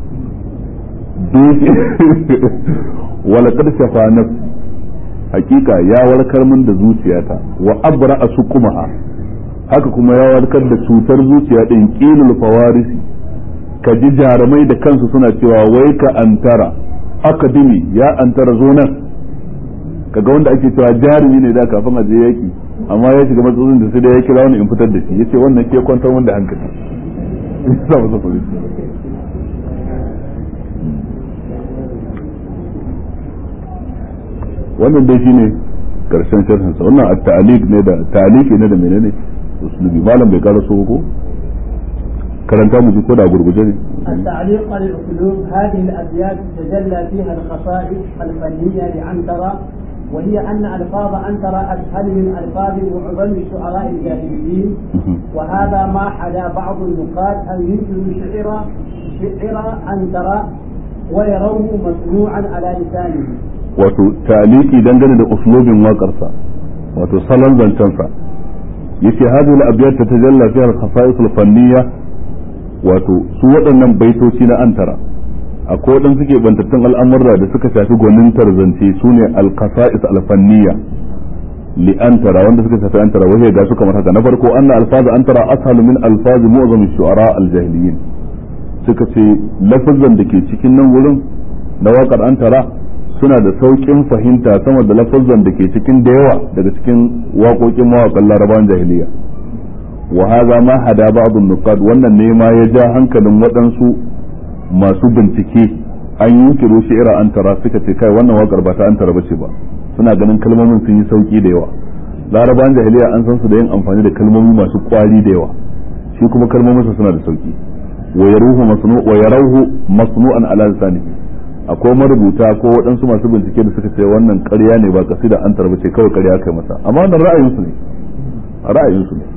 wala kad shafa nafsi hakika ya warkar min da zuciyata wa abra sukumaha haka kuma ya warkar da cutar zuciya din qilul fawarisi ka ji jarumai da kansu suna cewa wai ka antara akademi ya antara zo nan kaga wanda ake cewa jarumi ne da kafin a je yaki amma ya shiga matsalolin da sai da ya kira wani in fitar da shi yace wannan ke kwantar wanda hankali sa masa police wannan dai shine karshen sharhin sa wannan at-ta'liq ne da ta'liqi ne da menene uslubi malam bai kara so ko karanta mu ji ko da gurguje ne التعليق على الأسلوب هذه الأبيات تجلى فيها الخصائص الفنية لعنترة وهي أن ألفاظ عنترة أسهل من ألفاظ معظم شعراء الجاهليين وهذا ما حدا بعض النقاد أن ينكروا شعر شعر عنترة ويروه مصنوعا على لسانه wato taliki dangane da uslubin waƙarsa wato salon zancensa yace hadhihi al-abyat tatajalla fiha al-khasa'is al-fanniyya wato su waɗannan baitoci na antara akwai waɗanda suke bantattun al'amurra da suka shafi gwanintar zance su ne al-khasa'is al-fanniyya li antara wanda suka shafi antara wahi ga su kamar haka na farko anna alfaz antara ashalu min alfaz mu'zam shu'ara al-jahiliyin suka ce lafazan da ke cikin nan wurin na waƙar antara suna da sauƙin fahimta sama da lafazan da ke cikin da yawa daga cikin waƙoƙin mawaƙan larabawan jahiliya wa hadha ma hada ba'd nuqad wannan ne ma ya ja hankalin waɗansu masu bincike an yunkiru shi'ira an tara suka ce kai wannan waƙar ba ta an tara bace ba suna ganin kalmomin sun yi sauƙi da yawa larabawan jahiliya an san su da yin amfani da kalmomi masu ƙwari da yawa shi kuma kalmomin suna da sauƙi wa yaruhu masnu wa yaruhu masnu'an ala lisanihi akwai marubuta ko waɗansu masu bincike da suka ce wannan ƙarya ne ba kasida an tarba ce kawai ƙarya kai masa amma wannan ra'ayinsu ne ra'ayinsu ne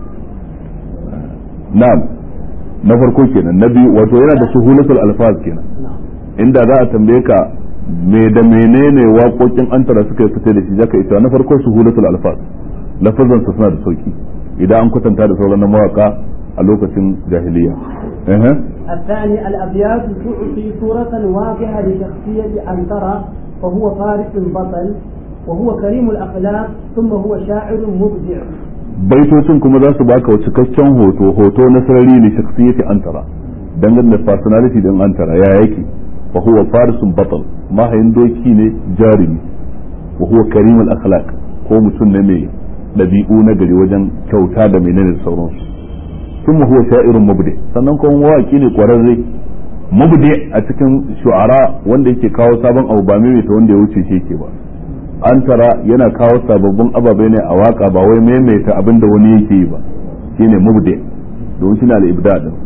na'am na farko kenan na biyu wato yana da suhulatul alfaz kenan inda za a tambaye ka me da menene waƙoƙin antara suka fita da shi zaka ita na farko suhulatul alfaz lafazan su suna da sauki idan an kwatanta da sauran mawaka a lokacin jahiliya الثاني الأبيات تعطي صورة واضحة لشخصية أنترة فهو فارس بطل وهو كريم الأخلاق ثم هو شاعر مبدع baitocin kuma za su baka cikakken hoto hoto na sarari ne shakhsiyati antara dangane da personality din antara ya yake wa huwa farisun batal mahayin doki ne jarumi wa huwa karimul akhlaq ko mutum ne mai dabi'u na gari wajen kyauta da menene da sauransu ثم هو شاعر مبدع sannan kuma mawaki ne kwararre mubdi a cikin shu'ara wanda yake kawo sabon abu ba mai ta wanda ya wuce shi yake ba an tara yana kawo sababbin ababai ne a waka ba wai maimaita abin da wani yake yi ba shine mubdi domin shine al-ibda din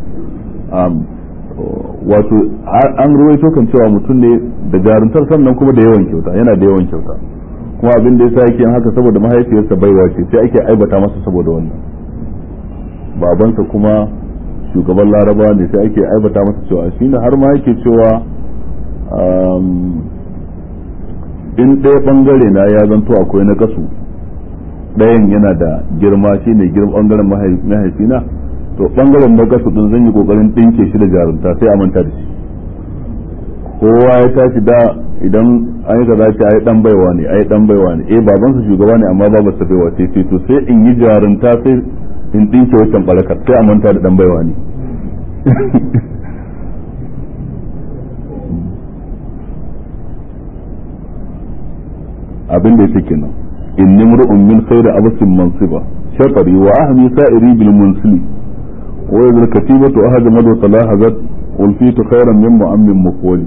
wato an ruwaito kan cewa mutum ne da jaruntar sannan kuma da yawan kyauta yana da yawan kyauta kuma abin da yasa yake yin haka saboda mahaifiyarsa baiwa ce sai ake aibata masa saboda wannan babansa kuma shugaban laraba ne sai ake aibata masa cewa shine har ma yake cewa in ɗaya ɓangare na ya zanto akwai na kasu ɗayan yana da girma shi ne girman ɓangaren mahaifina to ɓangaren na kasu ɗin zan yi ƙoƙarin ɗinke shi da jarumta sai a manta da shi kowa ya tashi da idan an yi kaza ce ai dan baiwa ne ai dan baiwa ne eh babansa shugaba ne amma babarsa baiwa ce ce to sai in yi jarumta sai in ɗinke wancan barakar sai a manta da dan baiwa ne abin da yake kenan inni mur'un min khayri abasin mansiba shatari wa ahmi sa'iri bil munsili wa idh katibatu ahad madu salahazat ulfitu khayran min mu'ammin muqwali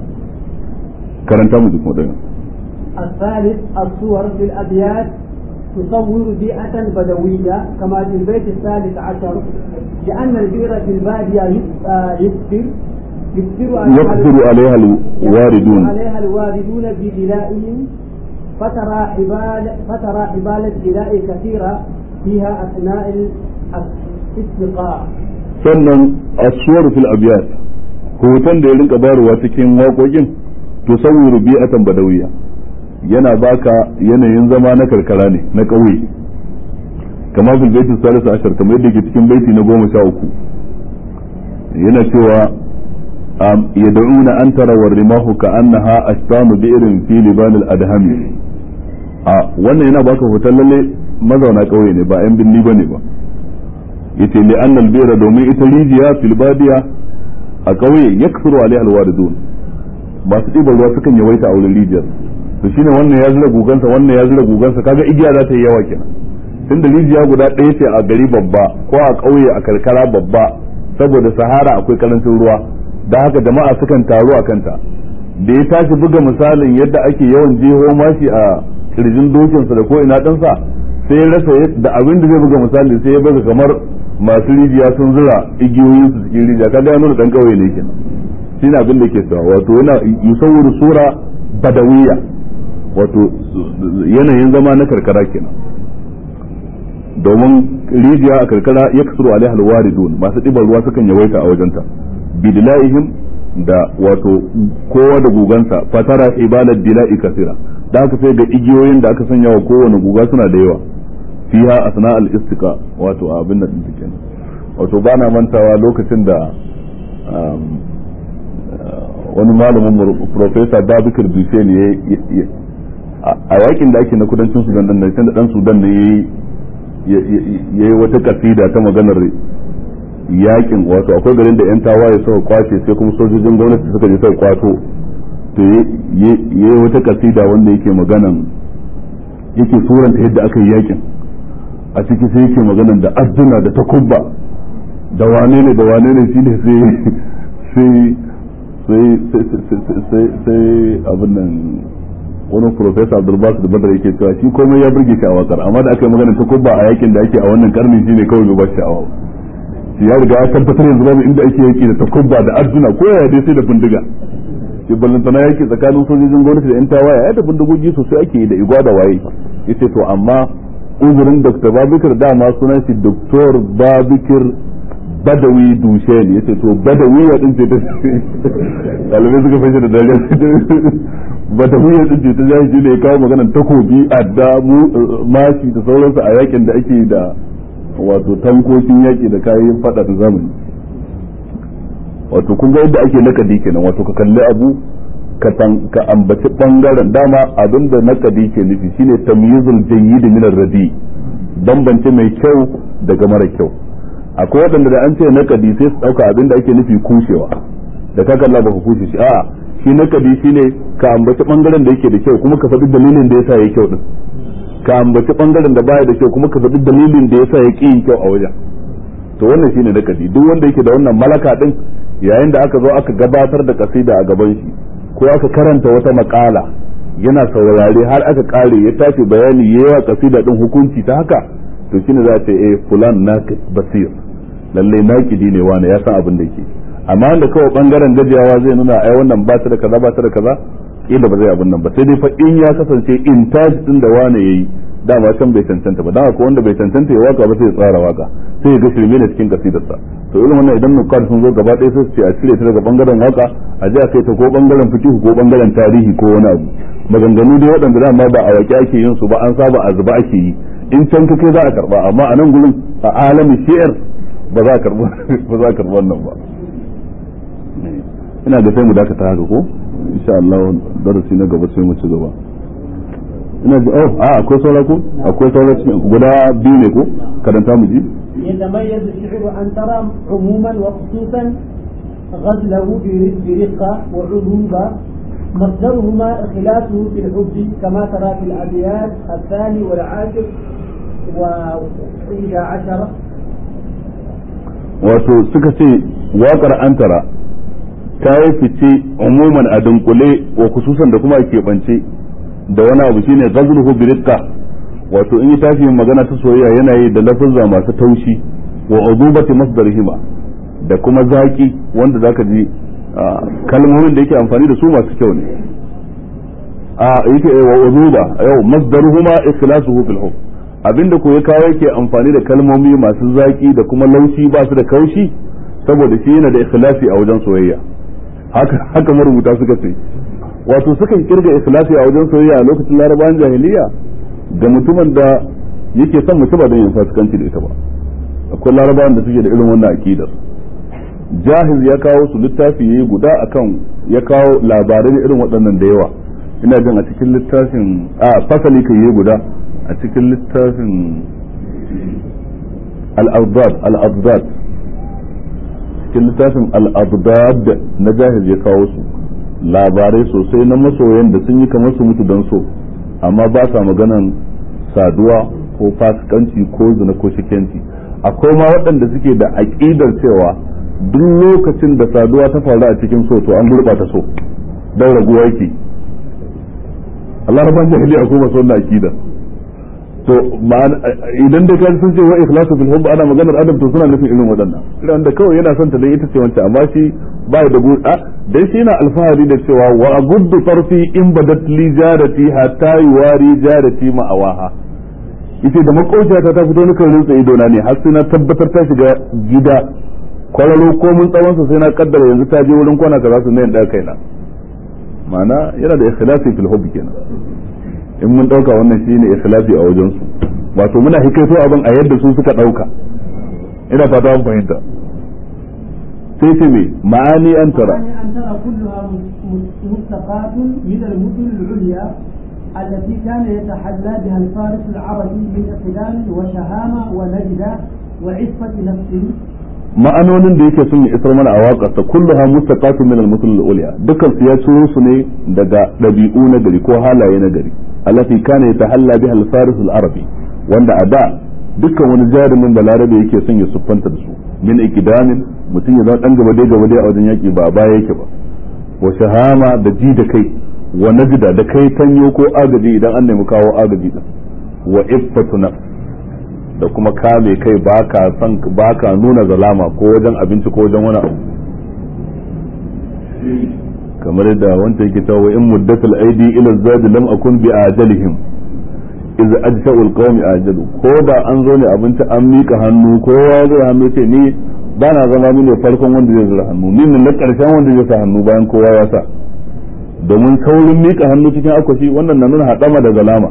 karanta mu duk wadana الثالث الصور في الأبيات تصور بيئة بدوية كما في البيت الثالث عشر لأن البئر في البادية يكثر يكثر عليها الواردون عليها الواردون بدلائهم فترى حبال فترى حبال الدلاء كثيرة فيها أثناء الاستقاء sannan asuwar fil abiyat hoton da ya rinka bayarwa cikin waƙoƙin to saboda bi'atan badawiya yana baka yanayin zama na karkara ne na ƙauye kamar fil baiti salisu ashar kamar yadda ke cikin baiti na goma sha uku yana cewa yad'una an tara rimahu ka annaha ashtanu bi'rin fi liban al-adhami a wannan yana baka hoton lalle mazauna kauye ne ba yan binni bane ba yace li anna al-bira domin ita rijiya fil badiya a kauye yakthuru alaiha al-waridun masu ɗiban ruwa sukan yawaita a wurin rijiyar to shine wannan ya zura gugansa wannan ya zura gugansa kaga igiya za ta yi yawa kenan tunda rijiya guda ɗaya ce a gari babba ko a ƙauye a karkara babba saboda sahara akwai karancin ruwa da haka jama'a sukan taru a kanta da ya tashi buga misalin yadda ake yawan jeho mashi a kirjin dokinsa da ko ina ɗansa sai ya rasa da abin da zai buga misali sai ya buga kamar masu rijiya sun zura igiyoyin su cikin rijiya kaga ya nuna dan kauye ne kenan shine abin da ke cewa wato yana yusawwiru sura badawiyya wato yanayin zama na karkara kenan domin rijiya a karkara ya kasuru alaiha alwaridun masu ɗiban ruwa sukan yawaita a wajenta bidila'ihim da wato kowa da gugansa fatara ibadat dila'i kasira da haka sai ga igiyoyin da aka sanya wa kowane guga suna da yawa fiha asna al istiqa wato abin da din kenan wato bana mantawa lokacin da wani malamin professor Babikar Dushen ya a yakin da ake na kudancin Sudan din nan da dan Sudan ne yayi yayi wata kasida ta maganar yakin wato akwai garin da yan tawaye suka kwace sai kuma sojojin gwamnati suka je suka kwato to yayi wata kasida wanda yake maganan yake suranta yadda aka yi yakin a ciki sai yake maganan da adduna da takubba da wane ne da wane ne shine sai sai sai sai sai abin nan wani professor Abdulbas da Badar yake cewa shi komai ya burge shi a wakar amma da aka yi maganar takubba a yakin da ake a wannan karni shine kawai bai ba shi sha'awa shi ya riga ya tabbatar yanzu babu inda ake yaki da takubba da adduna ko ya dai sai da bindiga shi ballantana yaki tsakanin sojojin gwamnati da yan tawaye ya da bindigogi sosai ake yi da igwa da waye yace to amma uzurin Dr. Babikir dama sunan shi Dr. Babikir Badawi Dushen yace to Badawi ya din ce ta dalibai suka fashe da dariya Badawi ya din ce ta jahili ne ya kawo maganar takobi adda mashi da sauransu a yakin da ake da wato tankokin yaƙi da kayan fada da zamani wato kun ga yadda ake nakadi kenan wato ka kalli abu ka ambaci bangaren dama abin da nakadi ke nufi shine tamyizul jayyid min ar-radi bambance mai kyau daga mara kyau akwai waɗanda da an ce nakadi sai su dauka abin da ake nufi kushewa da ka kalla baka kushe shi a'a shi nakadi shine ka ambaci bangaren da yake da kyau kuma ka faɗi dalilin da yasa yayi kyau din ka ambaci bangaren da baya da kyau kuma ka faɗi dalilin da yasa ya ƙi yin kyau a wajen to wannan shine nakadi duk wanda yake da wannan malaka din yayin da aka zo aka gabatar da kasida a gaban shi ko aka karanta wata makala yana saurare har aka kare ya tashi bayani yayi wa kasida din hukunci ta haka to shine za ta eh fulan naqid basir lalle naqidi ne wani ya san abin da yake amma wanda kawai bangaren gajiyawa zai nuna ai wannan ba ta da kaza ba ta da kaza kila ba zai abin nan ba sai dai fa in ya kasance intaj din da wani yayi dama can bai cancanta ba dan ko wanda bai cancanta ya waka ba sai ya tsara waka sai ya ga shirme ne cikin kasidarsa to irin wannan idan nukar sun zo gaba ɗaya sai su ce a cire ta daga bangaren waka a ji a kai ta ko bangaren fikihu ko bangaren tarihi ko wani abu maganganu dai waɗanda dama ba a waƙe ake yin su ba an saba a zuba ake yi in can kake za a karba amma a nan gurin a alamin shi'ar ba za a karba ba za a karba wannan ba ina da sai mu dakata haka ko insha Allah darasi na gaba sai mu ci gaba ina ji oh a akwai saura ko akwai saura guda biyu ne ko karanta mu ji يتميز الشعر أن ترى عموما وخصوصا غزله برقة وعذوبة مصدرهما خلافه في الحب كما ترى في الأبيات الثاني والعاشر وإحدى عشر wato suka ce waƙar antara ta yi fice umuman a dunkule wa kususan da kuma a keɓance da wani abu shine ghazluhu birikka wato in yi tashi yin magana ta soyayya yana yi da lafuzza masu taushi wa uzubati masdarihima da kuma zaki wanda zaka ji kalmomin da yake amfani da su masu kyau ne a yake wa uzuba yau masdaruhuma ikhlasuhu fil hukm abinda ko ya kawo yake amfani da kalmomi masu zaki da kuma laushi ba su da kaushi saboda shi yana da ikhlasi a wajen soyayya haka haka marubuta suka ce wato sukan kirga ikhlasi a wajen soyayya a lokacin larabawan jahiliya ga mutumin da yake son mutum ba don yin fasikanci da ita ba akwai larabawan da suke da irin wannan akidar jahiz ya kawo su littafi yayi guda akan ya kawo labarai irin waɗannan da yawa ina jin a cikin littafin a fasali kan yi guda a cikin littafin al-abdad al-abdad cikin littafin al-abdad na jahiz ya kawo su labarai sosai na masoyan da sun yi kamar su mutu don so amma ba sa maganan saduwa ko fasikanci ko zina ko shikenci akwai ma waɗanda suke da aƙidar cewa duk lokacin da saduwa ta faru a cikin so to an gurɓata so don raguwa yake Allah rabban jahili akwai masu wannan aƙidar to idan da kan sun ce wa ikhlasu fil hubb ana maganar adam to suna nufin irin waɗannan irin da kawai yana son ta dai ita ce wancan amma shi ba da gu a dai shi yana alfahari da cewa wa aguddu farfi in badat li jarati hatta yuwari jarati ma awaha yace da makauciya ta fito ni kan rinsa ido na ne har sai na tabbatar ta shiga gida kwararo ko mun tsawon sa sai na kaddara yanzu ta je wurin kwana kaza su ne da kaina ma'ana yana da ikhlasi fil hubb kenan in mun dauka wannan shine ikhlasi a wajen su wato muna hikaito abin a yadda su suka dauka ina fata an fahimta sai ce me ma'ani an tara أن ترى كلها مستقاة من المدن العليا التي كان يتحلى بها الفارس العربي من اقدام وشهامة ونجدة وعفة نفس ma'anonin da yake son ya isar mana a waƙarsa kulluha mustaqatun min al-mutul al-ulya dukkan su ya ciro su ne daga dabi'u na gari ko halaye na gari allati kana yatahalla biha al-faris al-arabi wanda a da dukkan wani jarumin da larabe yake son ya siffanta da su min ikidamin mutum ya zama dan gaba dai gaba dai a wajen yaki ba baya yake ba wa shahama da ji da kai wa najda da kai tanyo ko agaji idan an nemi kawo agaji din wa iffatu nafs da kuma kame kai baka san baka nuna zalama ko wajen abinci ko wajen wani abu kamar da wanda yake cewa in muddatul aidi ila zadi lam akun bi ajalihim iz ajsa'ul qawmi ajalu ko da an zo ne abinci an mika hannu kowa zai hannu ce ni ba na zama ni ne farkon wanda zai zura hannu ni ne na karshen wanda zai sa hannu bayan kowa ya sa domin saurin mika hannu cikin akwashi wannan na nuna hadama da zalama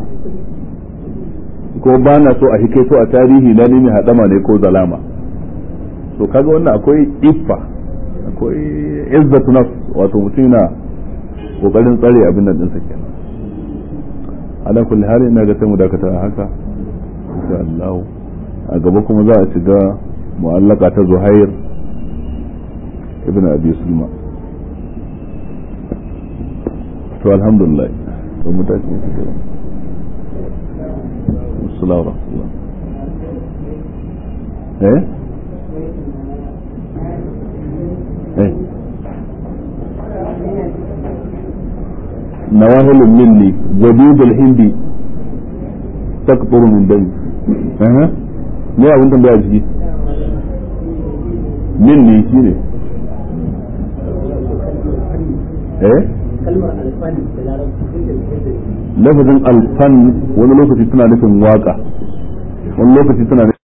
ko ba na so a hikaito a tarihi na ne hadama ne ko zalama to kaga wannan akwai iffa akwai izzatu nafs wato mutum na kokarin tsare abin nan dinsa kenan ala kulli hali ina ga sai mu dakata haka insha Allah a gaba kuma za a shiga mu'allaka ta Zuhair ibn Abi Sulma to alhamdulillah to mu tashi ne gaba assalamu alaikum eh eh nawahil minni wadudul hindi taqturu min dami eh me abin tambaya jiki minni shine eh kalmar alfani da larabci lafazin alfan wani lokaci tana nufin waka wani lokaci tana